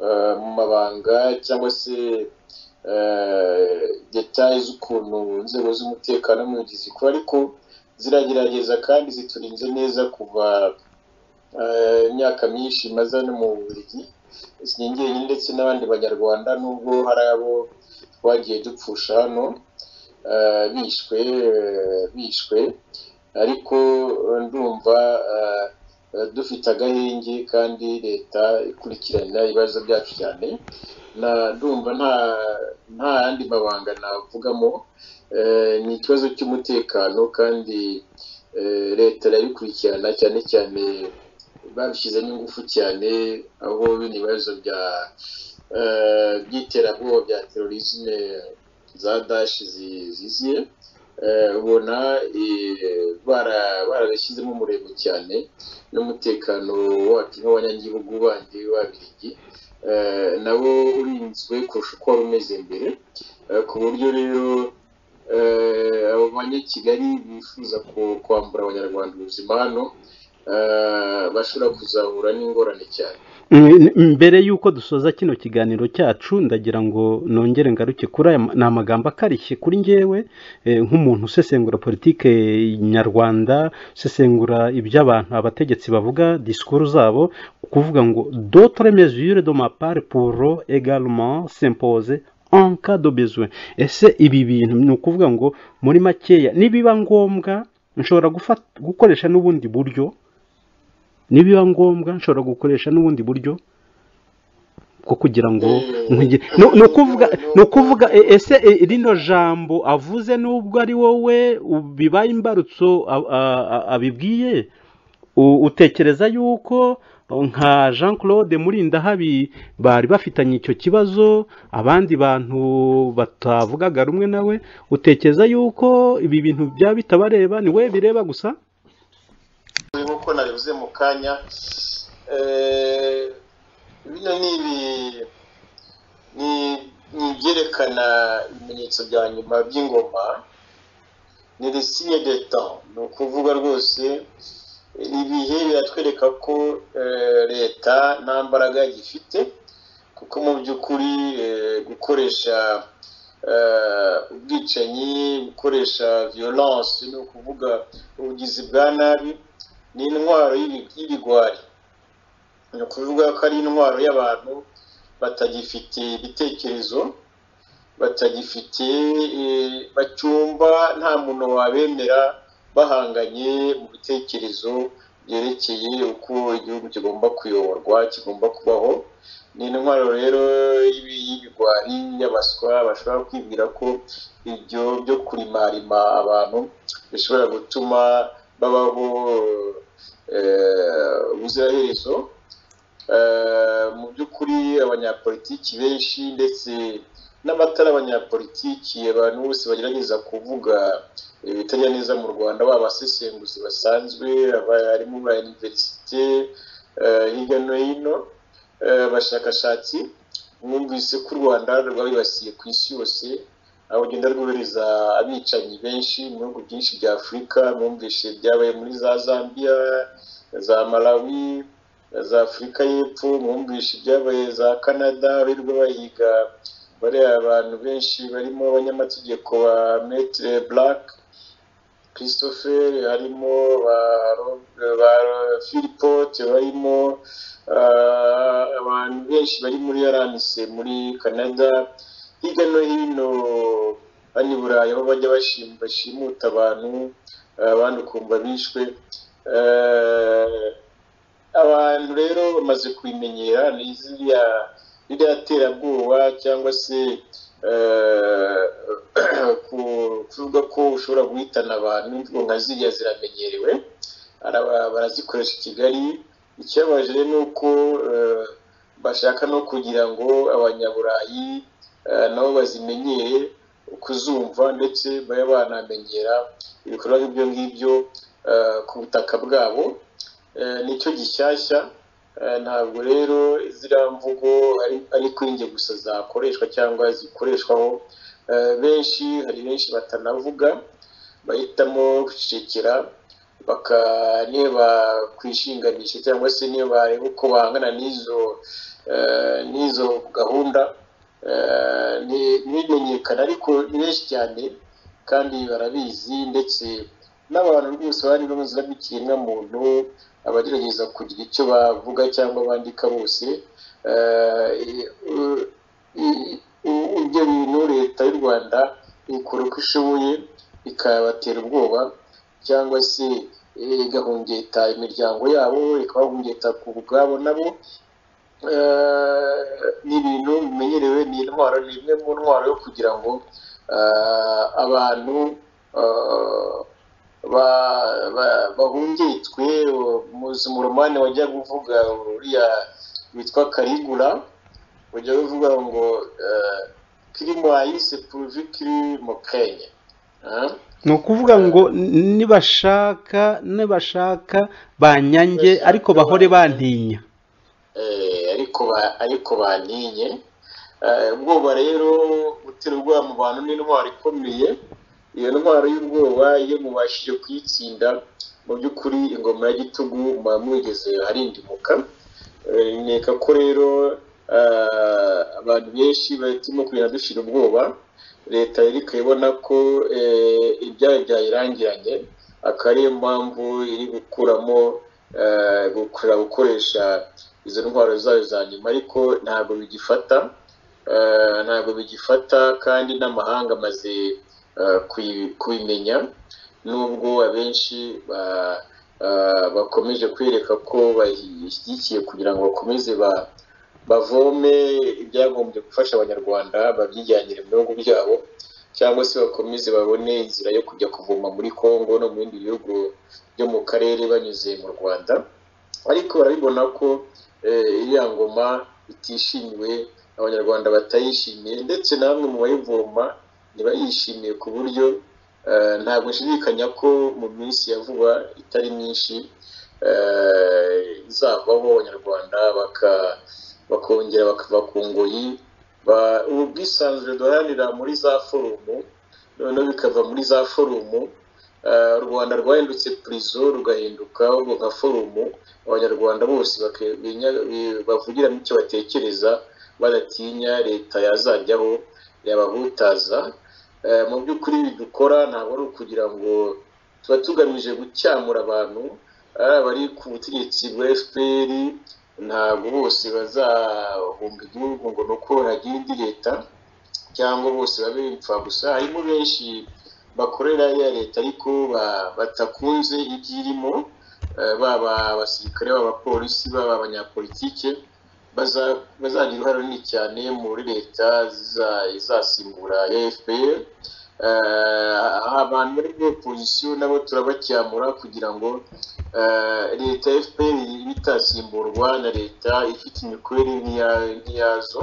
eh, mu mabanga cyangwa se detaye z'ukuntu inzego z'umutekano mu gihe zikora ariko ziragerageza kandi ziturinze neza kuva eh, imyaka myinshi maze hano mu burigi sinjyenyine ndetse n'abandi banyarwanda nubwo hari abo twagiye dupfusha hano eh, bishwe eh, bishwe ariko eh, ndumva eh, eh, dufite agahenge kandi leta ikurikirana ibibazo byacu cyane na ndumva nta nta yandi mabanga navugamo Eh, ni ikibazo cy'umutekano kandi eh, leta irabikurikirana cyane cyane babishyizemo ingufu cyane aho bino bibazo bya eh, by'iterabwoba bya terorisme za dashi zi- ziziye eh, ubona eh, bara- barabishyizemo umurego cyane n'umutekano wacu nk'abanyagihugu bandi b'ababirigi eh, nabo urinzwe kurusha uko wari umeze mbere eh, ku buryo rero eh, abo banyakigali bifuza ku- kwambura abanyarwanda ubuzima hano eh, bashobora kuzahura n'ingorane cyane Mm, mbere y'uko dusoza kino kiganiro cyacu ndagira ngo nongere ngaruke kuri aya ma- ni amagambo akarishye kuri njyewe eh, nk'umuntu usesengura politike nyarwanda usesengura ibyo abantu abategetsi bavuga disikuru zabo kuvuga ngo dotre mesure de ma part pour également s'imposer en cas de besoin ese ibi bintu ni ukuvuga ngo muri makeya nibiba ngombwa nshobora gufata- gukoresha n'ubundi buryo nibiba ngombwa nshobora gukoresha n'ubundi buryo bwo kugira ngo nkwige- ni ni ukuvuga ni ukuvuga e- ese e, rino jambo avuze n'ubwo ari wowe u- bibaye imbarutso a- a- a- abibwiye u- utekereza yuko nka jean claude murindahabi bari bafitanye icyo kibazo abandi bantu batavugaga rumwe nawe utekereza yuko ibi bintu byaba bitabareba ni we bireba gusa nk'uko nabivuze mu kanya eh, bino ni ibi- ni- ni ibyerekana ibimenyetso bya nyuma by'ingoma ni resiye de temps ni ukuvuga rwose ibihe biratwereka ko eh, leta nta mbaraga igifite kuko mu by'ukuri eh, gukoresha eh, ubwicanyi gukoresha violence ni ukuvuga ubugizi bwa nabi ni intwaro y'ibi- y'ibigwari ni ukuvuga ko ari intwaro y'abantu batagifite ibitekerezo batagifite eh, bacyumva nta muntu wabemera bahanganye mu bitekerezo byerekeye uko igihugu kigomba kuyoborwa kigomba kubaho ni intwaro rero y'ibi- y'ibigwari y'abaswa bashobora kwibwira ko ibyo byo kurimarima abantu bishobora gutuma babaho eh, ubuziraherezo Eh, mu by'ukuri abanyapolitiki benshi ndetse n'abatari abanyapolitiki abantu bose bagerageza kuvuga ibitajya neza mu rwanda baba abasesenguzi basanzwe abarimu ba iniverisite eh, hirya no hino eh, abashakashatsi mwumvise ko u rwanda rwabibasiye ku isi yose aho rugenda rwohereza abicanyi benshi mu bihugu byinshi bya afurika mwumvise byabaye muri za zambia za malawi za afurika y'epfo mwumvishe ibyabaye za canada birirwa bahiga bariya abantu benshi barimo abanyamategeko ba metre black christopher harimo ba, Rob- ba philpot barimo ah, abantu benshi bari muri rmc muri canada hirya no hino hano i burayi aho bajya bashim- bashimuta abantu abandi ukumva bishwe Eh, abantu rero bamaze kubimenyera ni ziriya ririya terabwoba cyangwa se eh, ku- kuvuga ko ushobora guhitana abantu imvugo nka ziriya ziramenyerewe Araba- barazikoresha i kigali ikibabaje rero ni uko eh, bashaka no kugira ngo abanyaburayi eh, nabo bazimenyere kuzumva ndetse babe banamenyera ibikorwa nk'ibyo ngibyo eh, ku butaka bwabo Eh, nicyo gishyashya Eh, ntabwo rero ziriya mvugo ari- ari kuri njye gusa zakoreshwa cyangwa zikoreshwaho Eh, benshi hari benshi batanavuga bahitamo gucecekera baka- niba kwishinganisha cyangwa se niba bareba uko bahangana n'izo eh, n'izo gahunda eh, ni- ntibimenyekane ariko ni benshi cyane kandi barabizi ndetse n'abantu rwose bari bamaze muntu abagerageza kugira icyo bavuga cyangwa bandika bose eh, i- i- i- ibyo bintu leta y'u rwanda ikora uko ishoboye ikabatera ubwoba cyangwa se eh, igahungeta imiryango yabo ikabahungeta ku bwabo nabo eh, ni ibintu bimenyerewe ni intwaro ni imwe mu ntwaro yo kugira ngo eh, abantu eh, ba- ba- bahungitwe umuromani wajya kuvuga uriya witwa karigura ujya uvuga ngo kirimayise puruvi kiri mu kenya Ah? ni ukuvuga ngo n- nibashaka nibashaka banyange ariko bahore bantinya Eh, ariko ba- ariko bantinye Eh, ubwoba rero gutera ubwoba mu bantu ni intwaro ikomeye iyo ntwaro y'ubwoba iyo mubashije kuyitsinda mu by'ukuri ingoma ya gitugu muba mwigeze harindimuka Eh, nkeka ko rero eh, abantu benshi barimo kugenda dushira ubwoba leta yari ikabibona ko eh, ibyayo byayirangiranye akaba ariyo mpamvu iri gukuramo eh, gukurura gukoresha izo ndwara zayo za nyuma ariko ntabwo bigifata eh, ntabwo bigifata kandi n'amahanga amaze eh, kuyi- kubimenya nubwo abenshi ba- ah, bakomeje kwireka ko bayishyigikiye kugira ngo bakomeze ba- bavome ibyagombye gufasha abanyarwanda babyijyanire mu bihugu byabo cyangwa se bakomeze babone inzira yo kujya kuvoma muri congo no mu bindi bihugu byo mu karere banyuze mu rwanda ariko barabibona ko eh, iriya ngoma itishimiwe abanyarwanda batayishimiye ndetse namwe mu bayivoma ntibayishimiye ku buryo eh, ntabwo nshidikanya ko mu minsi ya vuba itari myinshi eh, izavaho abanyarwanda baka- bakongera bakava ku ngoyi ba- ubu bwisanzure duharanira muri za forumu noneho bikava muri za forumu eh, u rwanda rwahindutse purizo rugahinduka ubwo nka forumu abanyarwanda bose bake- binya- bi- bavugira mu icyo batekereza badatinya leta yazajyaho yabahutaza Eh, mu by'ukuri ibi dukora ntabwo ari ukugira ngo tuba tugamije gucyamura abantu ari abari ku butegetsi bwa fpr ntabwo bose bazahunga igihugu ngo ni uko hagira indi leta cyangwa bose babe imfabusa harimo benshi bakorera ya leta ariko ba- batakunze ibyo irimo eh, baba abasirikare baba abapolisi baba abanyapolitike baza- bazagira uruhare runini cyane muri leta ziza- izasimbura ya fpr Eh, abantu bari muri opozisiyo nabo turabacyamura kugira ngo eh, leta ya fpr ibe itasimburwa na leta ifite imikorere nk'iya- nk'iyazo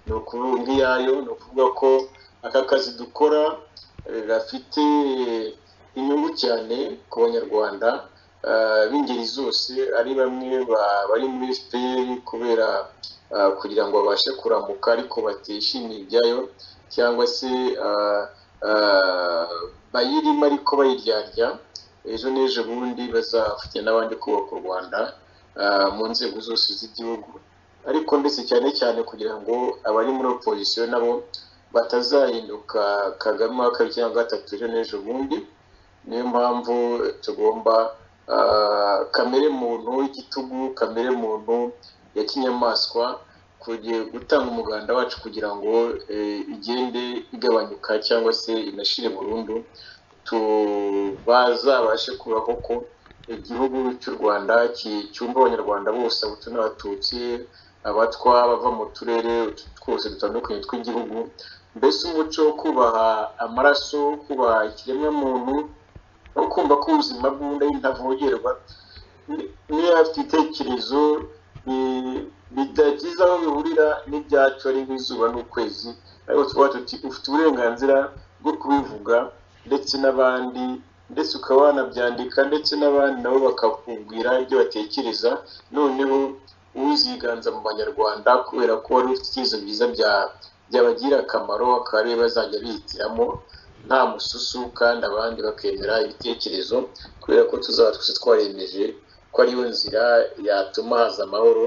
ni ukuvuga nk'iyayo ni ukuvuga ko aka kazi dukora eh, gafite inyungu cyane ku banyarwanda eh, b'ingeri zose ari bamwe ba- bari muri fpr kubera eh, kugira ngo babashe kuramuka ariko batishimiye ibyayo cyangwa se eh, eh, bayirimo ariko bayiryarya ejo n'ejo bundi bazafatanya n'abandi kubaka u rwanda eh, mu nzego zose z'igihugu ariko ndetse cyane cyane kugira ngo abari muri opozisiyo nabo batazahinduka kagame wa kabiri cyangwa gatatu ejo n'ejo bundi niyo mpamvu tugomba ah, kamere muntu y'igitugu kamere muntu ya kinyamaswa kuge- gutanga umuganda wacu kugira ngo eh, igende igabanyuka cyangwa se inashire burundu tu- bazabashe kubaho ko igihugu cy'u rwanda ki- cyumva abanyarwanda bose abahutu n'abatutsi abatwa bava mu turere utu- twose dutandukanye tw'igihugu mbese umuco wo kubaha amaraso kubaha ikiremwamuntu no kumva ko ubuzima bw'undi ari intavogerwa ni- niyo afite ibitekerezo bi- bidagize aho bihurira n'ibyacu ari nk'izuba n'ukwezi ariko tuba tuti ufite uburenganzira bwo kubivuga ndetse n'abandi ndetse ukaba wanabyandika ndetse n'abandi nabo bakakubwira ibyo batekereza noneho uziganza mu banyarwanda kubera ko wari ufite ibyiza byiza bya- byabagirira akamaro akaba ariyo bazajya bihitiramo nta mususu kandi abandi bakemera ibitekerezo kubera ko tuzaba twese twaremeje ko ariyo nzira yatuma haza amahoro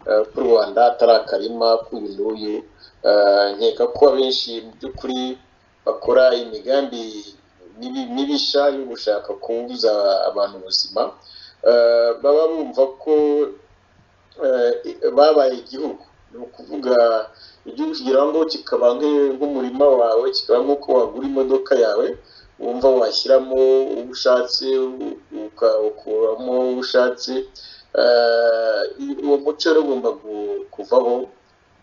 eh, ko u rwanda atari akarima k'uyu n'uyu Eh, nkeka ko abenshi mu by'ukuri bakora imigambi mibi- mibisha yo gushaka kubuza abantu ubuzima Eh, baba bumva ko eh, babaye igihugu ni ukuvuga igihugu kugira ngo kikaba nk'e- nk'umurima wawe kikaba nk'uko wagura imodoka yawe wumva washyiramo uwo ushatse u- uka- ukuramo uwo ushatse Eh, uwo muco rero ugomba gu- kuvaho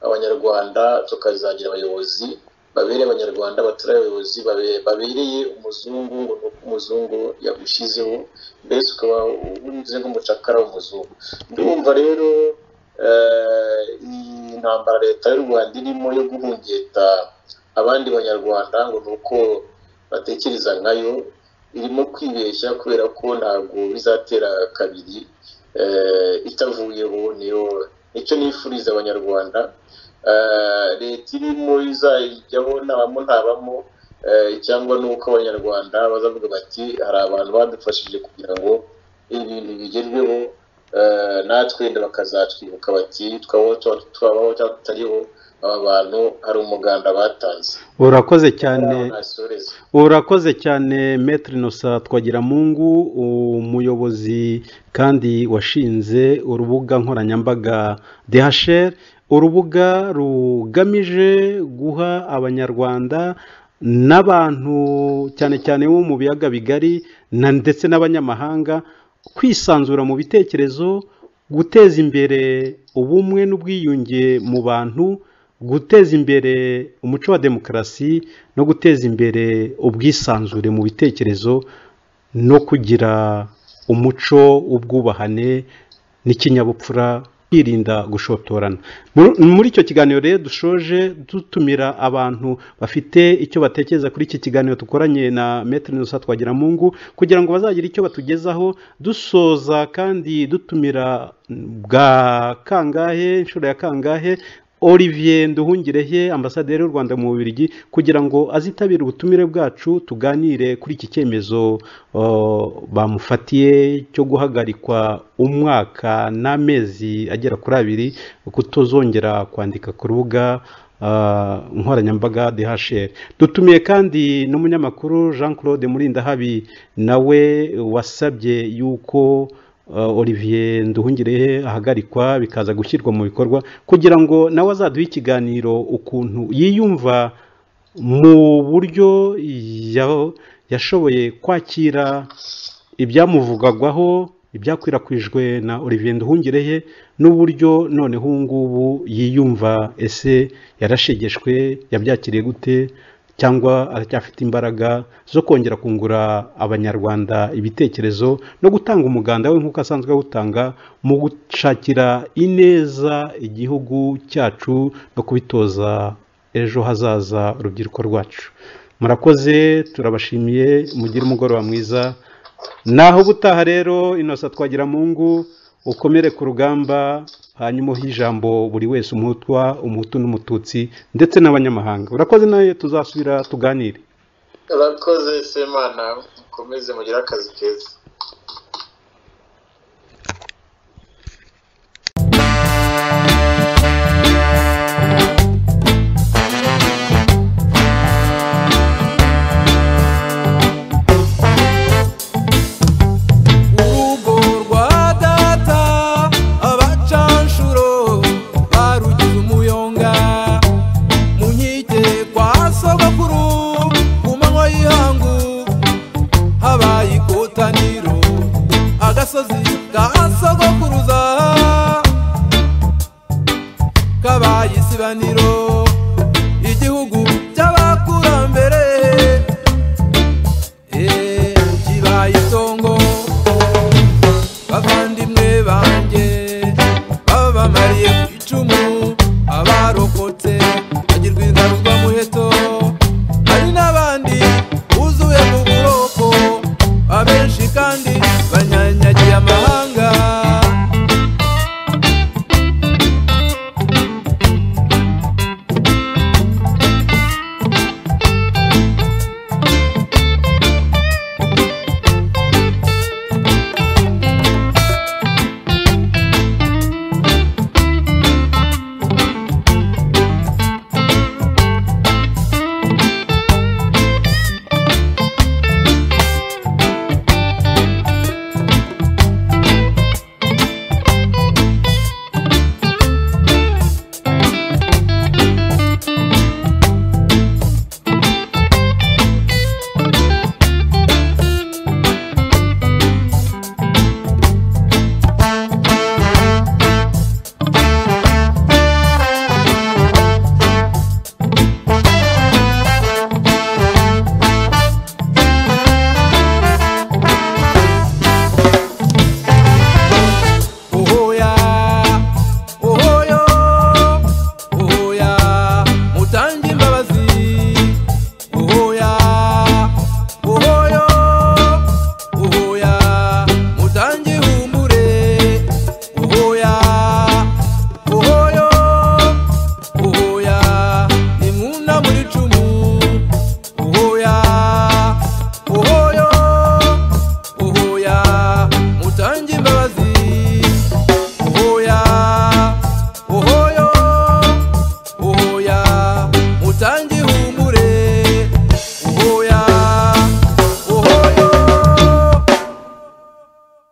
abanyarwanda tukazagira abayobozi babereye abanyarwanda batari abayobozi babe- babereye umuzungu ngo ni uko umuzungu yagushyizeho mbese ukaba umeze nk'umucakara w'umuzungu ndumva rero eh, iyi ntambara leta y'u rwanda irimo yo guhungeta abandi banyarwanda ngo ni uko batekereza nkayo irimo kwibeshya kubera ko ntabwo bizatera kabiri eh, itavuyeho niyo nicyo nifuriza abanyarwanda Eh, leta irimo izajyaho ntabamo ntabamo eh, cyangwa nuko abanyarwanda bazavuga bati hari abantu badufashije kugira ngo ibintu bigerweho eh, natwe wenda bakazatwibuka bati twabaho tuba- twabaho cyangwa tutariho aba bantu hari umuganda batanze urakoze cyane nasoreza urakoze cyane metero inosa twagiramungu umuyobozi kandi washinze urubuga nkoranyambaga dehasheri urubuga rugamije guha abanyarwanda n'abantu cyane cyane bo mu biyaga bigari na ndetse n'abanyamahanga kwisanzura mu bitekerezo guteza imbere ubumwe n'ubwiyunge mu bantu guteza imbere umuco wa demokarasi no guteza imbere ubwisanzure mu bitekerezo no kugira umuco w'ubwubahane n'ikinyabupfura kwirinda gushotorana Mu- muri icyo kiganiro rero dushoje dutumira abantu bafite icyo batekereza kuri iki kiganiro dukoranye na metero nusa twagira mungu kugira ngo bazagire icyo batugezaho dusoza kandi dutumira bwa kangahe inshuro ya kangahe Olivier Nduhungirehe ambasaderi w'u Rwanda mu Bubiligi kugira ngo azitabire ubutumire bwacu tuganire kuri iki cyemezo uh, bamufatiye cyo guhagarikwa umwaka n'amezi agera kuri abiri kutozongera kwandika ku rubuga uh, nkoranyambaga DHR dutumiye kandi n'umunyamakuru Jean Claude Murindahabi nawe wasabye yuko Uh, olivier nduhungirehe ahagarikwa bikaza gushyirwa mu bikorwa kugira ngo nawe azaduhe ikiganiro ukuntu yiyumva mu buryo ya- yashoboye kwakira ibyamuvugagwaho ibyakwirakwijwe na olivier nduhungirehe n'uburyo noneho ubu ngubu yiyumva ese yarashegeshwe yabyakiriye gute cyangwa aracyafite imbaraga zo kongera kungura abanyarwanda ibitekerezo no gutanga umuganda we nk'uko asanzwe awutanga mu gushakira ineza igihugu cyacu no kubitoza ejo hazaza urubyiruko rwacu murakoze turabashimiye mugire umugoroba mwiza naho ubutaha rero inosa twagira mungu ukomere ku rugamba hanyuma uhe ijambo buri wese umutwa umuhutu n'umututsi ndetse n'abanyamahanga urakoze nawe tuzasubira tuganire urakoze semana mukomeze mugire akazi keza urugo rwa data abacanshuro barugize umuyonga mu nkike kwa sogokuru ku manywa y'ihangu habaye ikotaniro agasozi ka sogokuruza kabaye isibaniro igihugu cy'abakurambere Eh, kibaye itongo